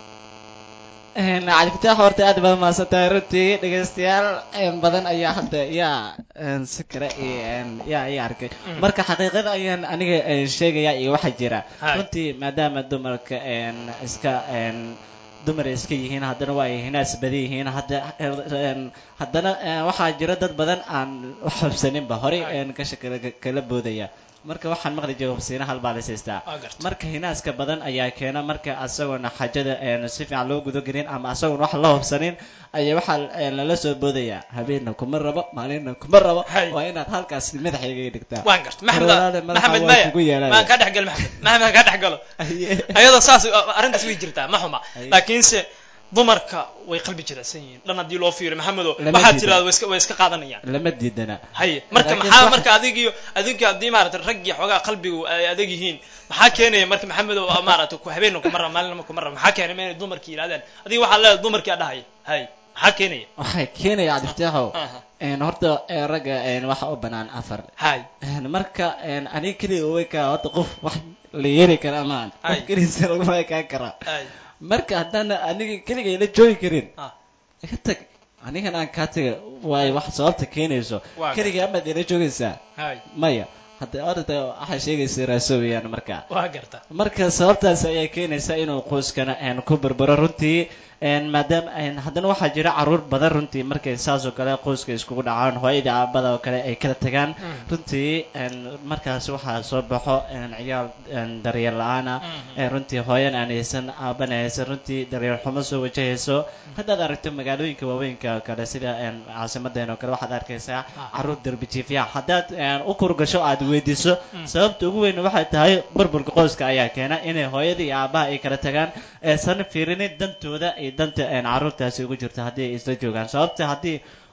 Een, cabdifitaax horta aad baad mahadsan tahay runtii dhegaystayaal een, badan ayaa hadda yaa een, si kale iyo een, yaa ii arkay Mm. marka xaqiiqada ayaan aniga een, sheegaya iyo waxa jira Hai. runtii maadaama dumarka een, iska een, dumar iska yihiin haddana waa ay hinaas badan yihiin hadda een, haddana een, waxaa jira dad badan aan wax habsaninba horey Hai. een, kasha kala kala boodaya marka waxaan maqli jiray hubsiina hal baa la siistaa waa garta marka hinaaska badan ayaa keena marka asagoona xajada een, si fiican loo gudagelin ama asagoon wax la hubsanin ayaa waxaa een, lala soo boodaya habeenna kuma rabo maalinna kuma rabo Hay. waa inaad halkaas madaxayga dhigtaa waan garta maxamed Walaale, madaxa maxamed waa maya kugu yeelaya. maan kaa dhex galo maxamed maxamed kaa dhex galo Aye. ayadoo saas arrintaas way jirtaa ma xuma Aye. laakiinse dumarka way qalbi jirecsan yihiin dhan haddii loo fiiriyo maxamedo Lama waxaad diidan. tirahda way iska way iska qaadanayaan lama diidana haye marka Laakiin maxaa wax- marka adigiyo adiga haddii maaragtay raggii xoogaa qalbigu ay adag yihiin maxaa keenaya marka maxamed oo maaragtay ku habeenna kuma raba maalinna kuma raba maxaa keenaya inay dumarkii yidhahdeen adiga waxaa leedahay dumarkii aa dhahaya hay maxaa keenaya waxay keenaya cabdiftaaxow Aha. een, horta een, ragga een, waxa u banaan afar hay Een, marka een, aniga keliga way kaa horta qof wax la yeeli kara amaan Ay. qof keligiisa laguma ekaan karaa hay marka haddaan aniga keligay la joogi karin Ah. iga tag anigan aan kaa taga waayo wax sababta keenayso Waa keligay amaad ila joogaysaa hay maya hadda orda waxaa sheegaysa raasoobayaan marka waa garta marka sababtaas ayaa keenaysa inuu qoyskana een, ku berbero runtii een, maadaama een, haddana waxaa jira caruur badan runtii markay saas oo kale qoyska iskugu dhacaan hooyadii aabada oo kale ay kala tagaan Mm. runtii een, markaas waxaa soo baxo een, ciyaal een, daryeel la-aana Mhm. ee runtii hooyan aan haysan aaban haysan runtii daryeel xumo soo wajahayso haddaad aragto magaalooyinka waaweynka oo kale sida een, caasimadeen oo kale waxaad arkaysaa Ah. caruur derbi jiifya haddaad een, u kurgasho aad weydiiso Mm. sababta ugu weyn waxay tahay burburka qoyska ayaa keena inay hooyadii iyo aabaha ay kala tagaan aysan fiirinin dantooda iyo danta een, caruurtaasi ugu jirto haddii ay isla joogaan sababta haddii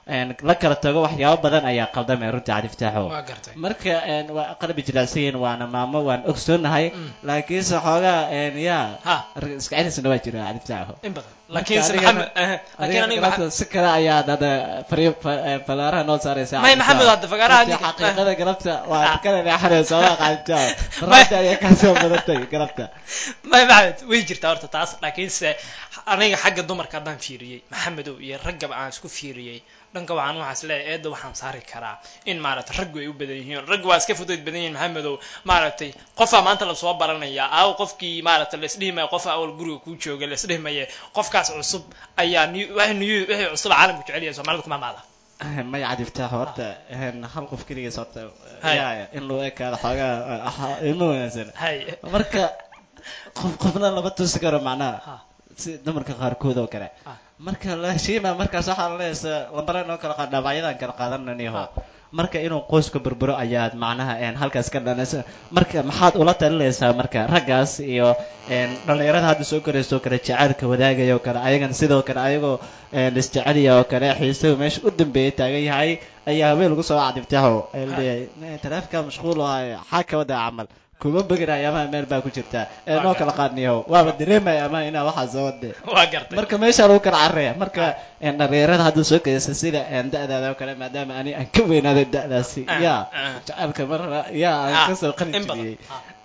een, la kala tago waxyaabo badan ayaa qaldamay runtii cadiftaaxo waa gartay marka een, waa qalbi jilaacsan waana maamo waan ogsoonahay laakiinse xoogaa een, yaa ha rag iska celisna waa jira cadiftaaxo in badan laakiinse adigana- maxamed eh, laakiin adiga aniga galabta si kale ayaad hadda fariin falaaraha noo saaraysaa may cadiftaaxo. maxamed hadda fagaaraha Runtii adiga- xaqiiqada galabta waa kala leexanaysa waa cadiftaaxo May- runtii ayaa kasoo badatay galabta may maxamed way jirtaa horta taas laakiinse aniga xagga dumarka haddaan fiiriyey maxamedow iyo raggaba aan isku fiiriyey dhanka waxaan waxaas leeyahay eedda waxaan saari karaa in maaragtay raggu ay u badan yihiin raggu waa iska fudayd badan yihiin maxamedow maaragtay qofaa maanta lasoo baranaya aaw qofkii maaragtay laisdhihi maya qof awal guriga kuu jooga laisdhihi maye qofkaas cusub ayaa new- wixii new- wixii cusub caalamku jecel yahay soomaalida kuma maada maya cadiftaaxo horta een, hal qof keligiis horta Hay. yaa in loo ekaado xoogaa ah, ilmo wanaagsan hay marka qof qofna lama tusi karo macnaha Ha. si dumarka qaarkood oo kale Ha. marka la heshiima markaas waxaa la leeyahay lambare noo kala qaad dhaawacyadan kala qaadananiho marka inuu qoyska burburo ayaad macnaha een, halkaas ka dhanaysa marka maxaad ula talinaysaa marka raggaas iyo een, dhallinyarada hadda soo korayso oo kale jacaylka wadaagaya oo kale ayagana sidoo kale ayagoo een, isjeceliya oo kale xiisahu meesha u dambeeyay taagan yahay ayaa habeen lagu soo cadibtaho leeyahay taleefka mashquul oo ah xaa ka wada camal kuma begiraya amaha meel baa ku jirta ee noo kala qaadniyaho waaba dareemaya amaha inaa waxaa soo wade waa gartay marka meesha lagu kala carreya marka een, dhallinyarada hadduu soo kaysa sida een, da-daada oo kale maadaama ani aan ka weynaaday da-daasi Ah, yaa ah. jacaylka mar yaa aan Ah, kasoo qalin in badan. jibiyey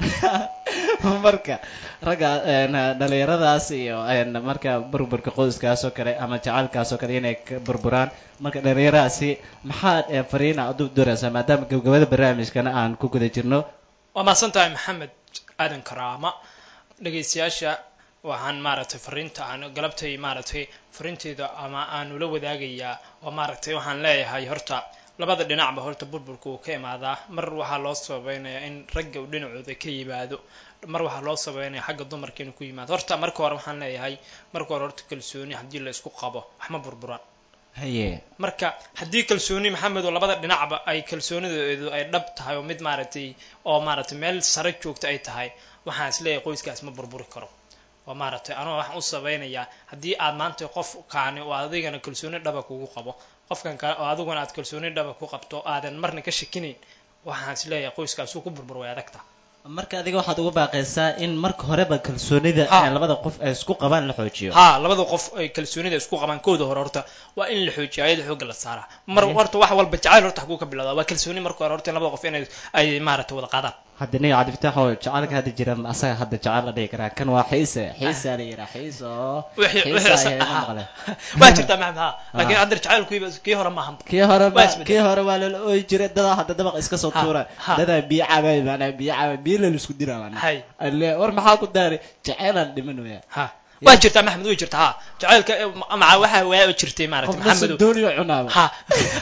marka ragga een, dhallinyaradaas iyo een, marka burburka qoyskaas oo kale ama jacaylkaas oo kale inay ka burburaan marka dhallinyaradaasi maxaad een, fariina u duraysaa maadaama gabagabada barnaamijkana aan ku guda jirno waa mahadsan tahay maxamed aadan karaama dhegaystayaasha waxaan maaragtay fariinta aan galabtay maaragtay fariinteyda ama aan ula wadaagayaa oo maaragtay waxaan leeyahay horta labada dhinacba horta burburka uu ka imaadaa mar waxaa loo sababeynayaa in ragga uu dhinacooda ka yimaado mar waxaa loo sabeynaya xagga dumarka inuu ku yimaado horta marka hore waxaan leeyahay marka hore horta kalsooni haddii la isku qabo wax ma burburaan haye marka haddii kalsooni maxamed oo labada dhinacba ay kalsoonideedu ay dhab tahay oo mid maaragtay oo maaragtay meel sare joogta ay tahay waxaan is leeyahay qoyskaas ma burburi karo oo maaragtay anoo waxaan u sabeynayaa haddii aad maanta qof kaani oo adigana kalsooni dhaba kugu qabo qofkan kale oo adiguna aad kalsooni dhaba ku qabto aadan marna ka shakinayn waxaan is leeyahay qoyskaas uu ku burbur way adagta marka adiga waxaad ugu baaqaysaa in marka horeba kalsoonida Ha. ee labada qof ay isku qabaan la xoojiyo haa labada qof ay kalsoonida isku qabaan kooda hore horta waa in la xoojiyo ayada xoogga la saaraa mar horta wax walba jacayl horta haguu ka bilowdaa waa kalsooni marka hore horta in labada qof inay ay maaragtay wada qaadaan hadda niga cabdifitaax oo jacaylka hadda jira asaga hadda jacayl la dhihi karaa kan waa xiise xiisa la yiraa xiisa oo wixii xiisa wixii ayaa haa. maqle waa jirtaa maxamed haa laakiin hadda jacaylkuiba kii hore maahan kii hore Waa ba isbedel. kii hore waa lala ooyi jiray dadaa hadda dabaq iska soo Ha, tuura ha. dadaa biyo cabay maanaa biyo cabay biyo la isku dira maanaa hay alle war maxaa ku daaray jacaylaan dhiman waya ha waa jirtaa maxamed way jirtaa ha jacaylka eh, maca waxa waa jirtay maaragtay qofna maxamedow dooniyo cunaaba ha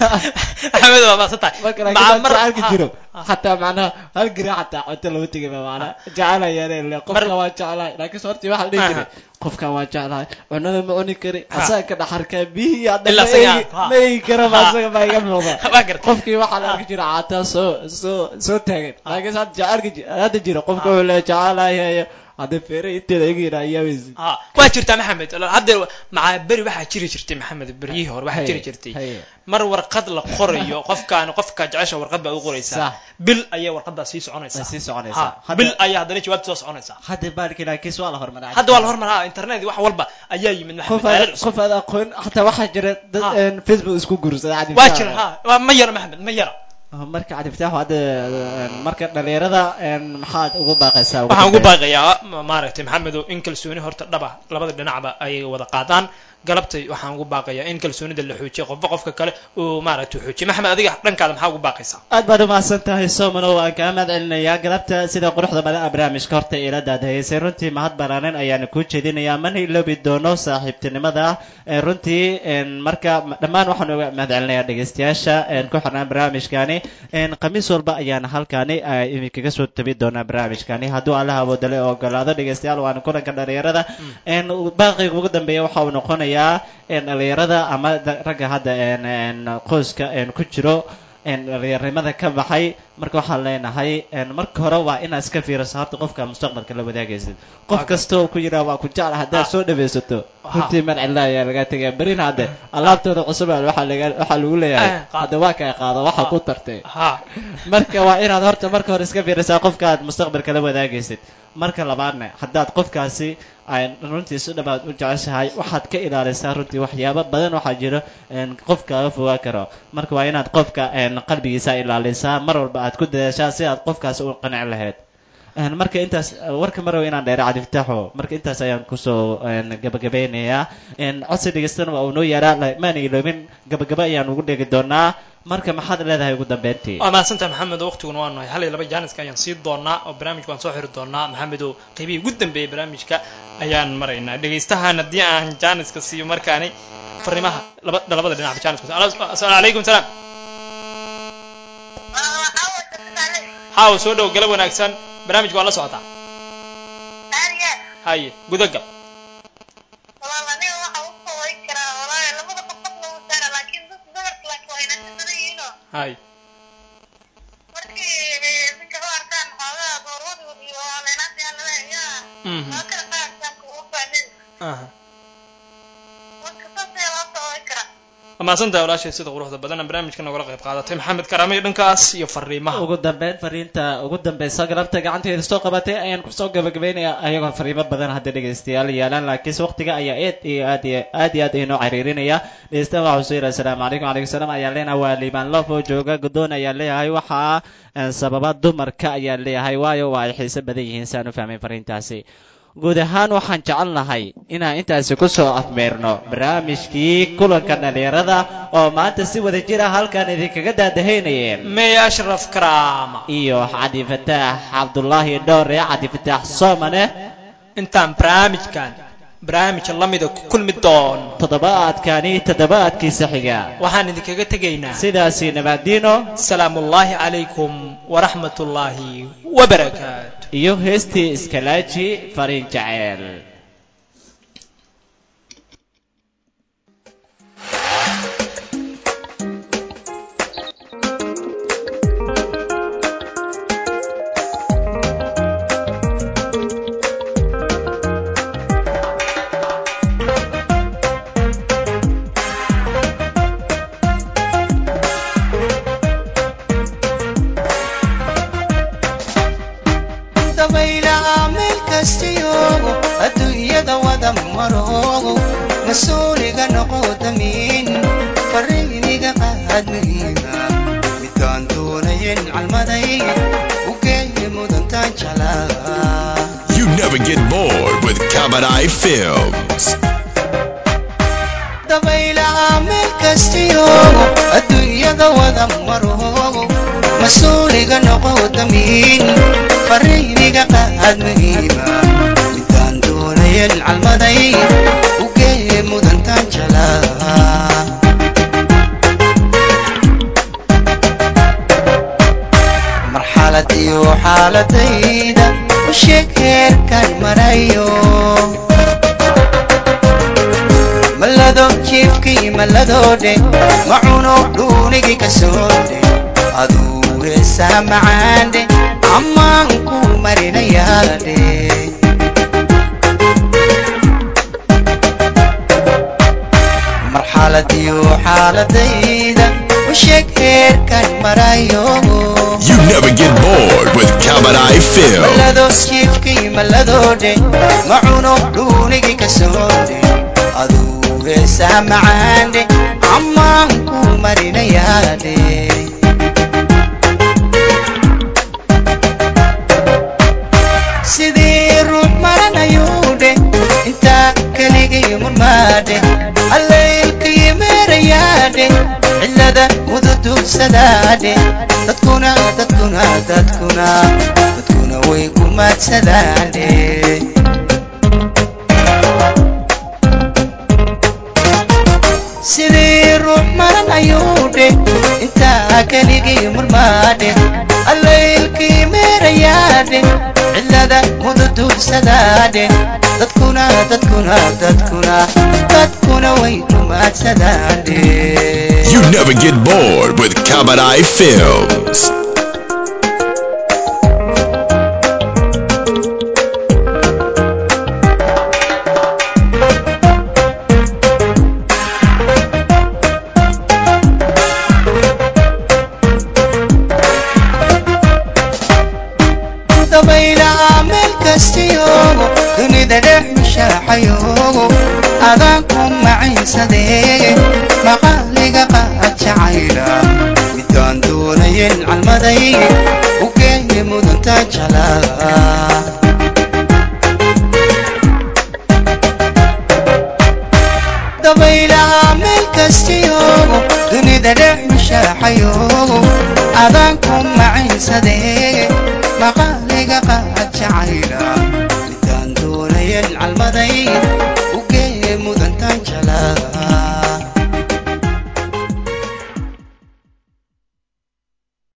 maxamed waa maasan tahay marka Maca laakiin mar- jacaylka ha, jiro ha. xataa macnaha hal gari xataa cunto lama tegay ba macnaha jacayla yeeleen le qofkan waa jeclahay laakiin se hortii waxaa la dhihi Aha. jiray qofkan waa jeclahay cunada ma cuni kari Ha. asaga ka dhaxarkaa biyihii hadda Ilaa ma isaga, eegi- ha. ma eegi kara ba Ha. asaga baa iga muuqda waa gartay qofkii waxaa la arki jira caataa soo soo soo taagan laakiin se hadda jacaylka ji- hadda jira qofka wuxuu leeyahay jecelahay hadda feere inteeda iga yidhaa iyaabaysi ha waa jirtaa maxamed hadda maca beri waxaa jiri jirtay maxamed beryihii hore waxaa jiri jirtay haye mar warqad la qorayo qofkaan qofka jecesha warqad baa u qoraysaa Sax. bil ayay warqadaa sii soconaysaa way sii soconaysaa ha bil ayaa haddana jawaabta soo soconaysaa hadda baalkii laakiin waa la hormaray hadda waa la hormaraa internet wax walba ayaa yimid maxamed qof aalad aad cusub. qof aad aqoon xataa waxaa jira dad Ha. een facebook isku guursada cadi waa jira ha waa ma yara maxamed ma yara marka cadi fitaax hadda een, marka dhalinyarada een, maxaad ugu baaqaysaa waxaan ugu dambeyn? baaqayaa ma- maaragtay maxamedow in kalsooni horta dhaba labada dhinacba ay wada qaadaan galabtay waxaan ugu baaqayaa in kalsoonida la xoojiyo qofba qofka kale uu maaragtay xoojiyo maxamed adiga dhankaada maxaa ugu baaqaysaa aad baad umahadsan tahay somano waan kaa mahad celinayaa galabta sida quruxda badan a barnaamijka horta ila daadahaysay runtii mahad balaanan ayaana kuu jeedinayaa mana iloobi doono saaxiibtinimada ee runtii een, marka dhammaan waxaan uga mahad celinayaa dhegeystayaasha een, ku xirnaan barnaamijkani een, khamiis walba ayaana halkani ay idinkaga soo tabi doonaa barnaamijkani hadduu allaha awoodale oo ogolaado dhegeystayaal waana kulanka dhalinyarada een, baaqiga ugu dambeeya waxa uu noqonayaa een, dhalinyarada ama da- ragga hadda een, een, qoyska een, ku jiro dhalinyarimada ka baxay marka waxaan leenahay marka hore waa inaad iska fiiriso horta qofka mustaqbalka la wadaagaysid qof kasta oo ku yidhaha waa ku jecla haddaad soo dhawaysato runtii mar cilla ayaa laga tegaya berina hadde alaabtooda cusub waxaa laga waxaa lagu leeyahay hadda waa kaa qaado waxa ku tartay marka waa inaad horta marka hore iska fiirisaa qofka aad mustaqbalka la wadaagaysid marka labaadna haddaad qofkaasi ay runtii si dhammaad u jeceshahay waxaad ka ilaalisaa runtii waxyaabo badan waxaa jiro qofkaaga fogaa karo marka waa inaad qofka qalbigiisa ilaalisaa mar walba aad ku dadaashaa si aad qofkaasi u qanci lahayd marka intaas warka marow inaan dheera cabdifataaxo marka intaas ayaan kusoo gabagabeynayaa codsi dhegeystana waa uu noo yaaraa maana iloobin gabagaba ayaan ugu dhegi doonaa marka maxaad leedahay ugu dambeyntii waa mahadsantaha maxamed waqtiguna waa nahay hal iyo laba jaaniska ayaan sii doonaa oo barnaamijka waan soo xiri doonaa maxamedow qaybihii ugu dambeeyay barnaamijka ayaan maraynaa dhegaystahan haddii aan jaaniska siiyo markaani fariimaha laba labada dhinac jaaniska asalaamu calaykum salaam haw soo dhow galab wanaagsan barnaamijka waa la socotaa haye gudagal hay wamaasantahay walaashay sida quruxda badan barnaamijka nogala qayb qaadatay maxamed karaamay dhankaas iyo fariimaha ugu dambeyn fariinta ugu dambeysa galabta gacanteeda soo qabatay ayaan kusoo gabagabaynayaa ayagoo fariimo badan hadda dhegaystayaal yaalaan laakiinse waqtiga ayaa aad iyo aad iyo aad iyo aad inoo cariirinaya dhegeystaha waxaa soo yidhaha asalaamu calaykum calaykum salaam ayaan leenahay waa liibaan loof oo jooga guddoon ayaan leeyahay waxaa sababa dumarka ayaan leeyahay waayo waa ay xiiso badan yihiin saan u fahmay fariintaasi guud ahaan waxaan jecel nahay inaan intaasi ku soo afmeerno barnaamijkii kulanka dhallinyarada oo maanta si wada jir ah halkan idinkaga daadahaynayeen may ashraf karaama iyo cadi fataax cabdullaahi dhowre cadi fataax soomane intaan barnaamijkan barnaamij lamida ku kulmi doon toddobaadkani toddobaadkiisa xiga waxaan idinkaga tegaynaa sidaasi nabaadiino salaamullaahi calaykum waraxmatullaahi wabarakaatu iyo heestii iskalaaji fariin jaceyl mas-uuliga noqo damiin fariiniga qaad muhiima midkaan doonayen calmaday u geeyi mudantaan jalaa You never get bored with Kabadai Films. dabaylaha meel kastiyo adduunyada wada maroogo mas-uuliga noqo damiin fariiniga qaad muhiima midkaan doonayen calmaday u geeye mudantaan jalaa marxalad iyo xaaladayda u sheeg heerkan marayo malado jiifkii malladoodhe macuno dhuunigii ka soodhe aduu heesaa macaandhe ammaan ku marinayaadhe marxalad iyo xaaladayda u sheeg heerkan marayo You never get bored with Kabadai Films. malado jiifkii malladoodhe macuno dhuunigii ka soodhe aduu heesaa macaandhe ammaan ku marinayaadhe sidii ruux maranayuudhe intaa keligii murmaadhe allaylkii meerayaadhe cillada mududugsadaadhe dadkuna dadkuna dadkuna dadkuna way ku maadsadaadhe sidii ruux maran ayuudhe intaa keligii murmaadhe allaylkii meerayaadhe cillada muddada mududuursadaadhe dadkuna dadkuna dadkuna dadkuna way dumaadsadaan You never get bored with Kabadai Films. dabaylaha meel kastiyoogo dunida dhex mushaaxayoogo adaan ku macaynsadee maqaaliga qaad jacayla midaan doonayen calmaday u geeye mudanta jalaa dabaylaha meel kastiyoogo dunida dhex mushaaxayoogo adaan ku macaynsadee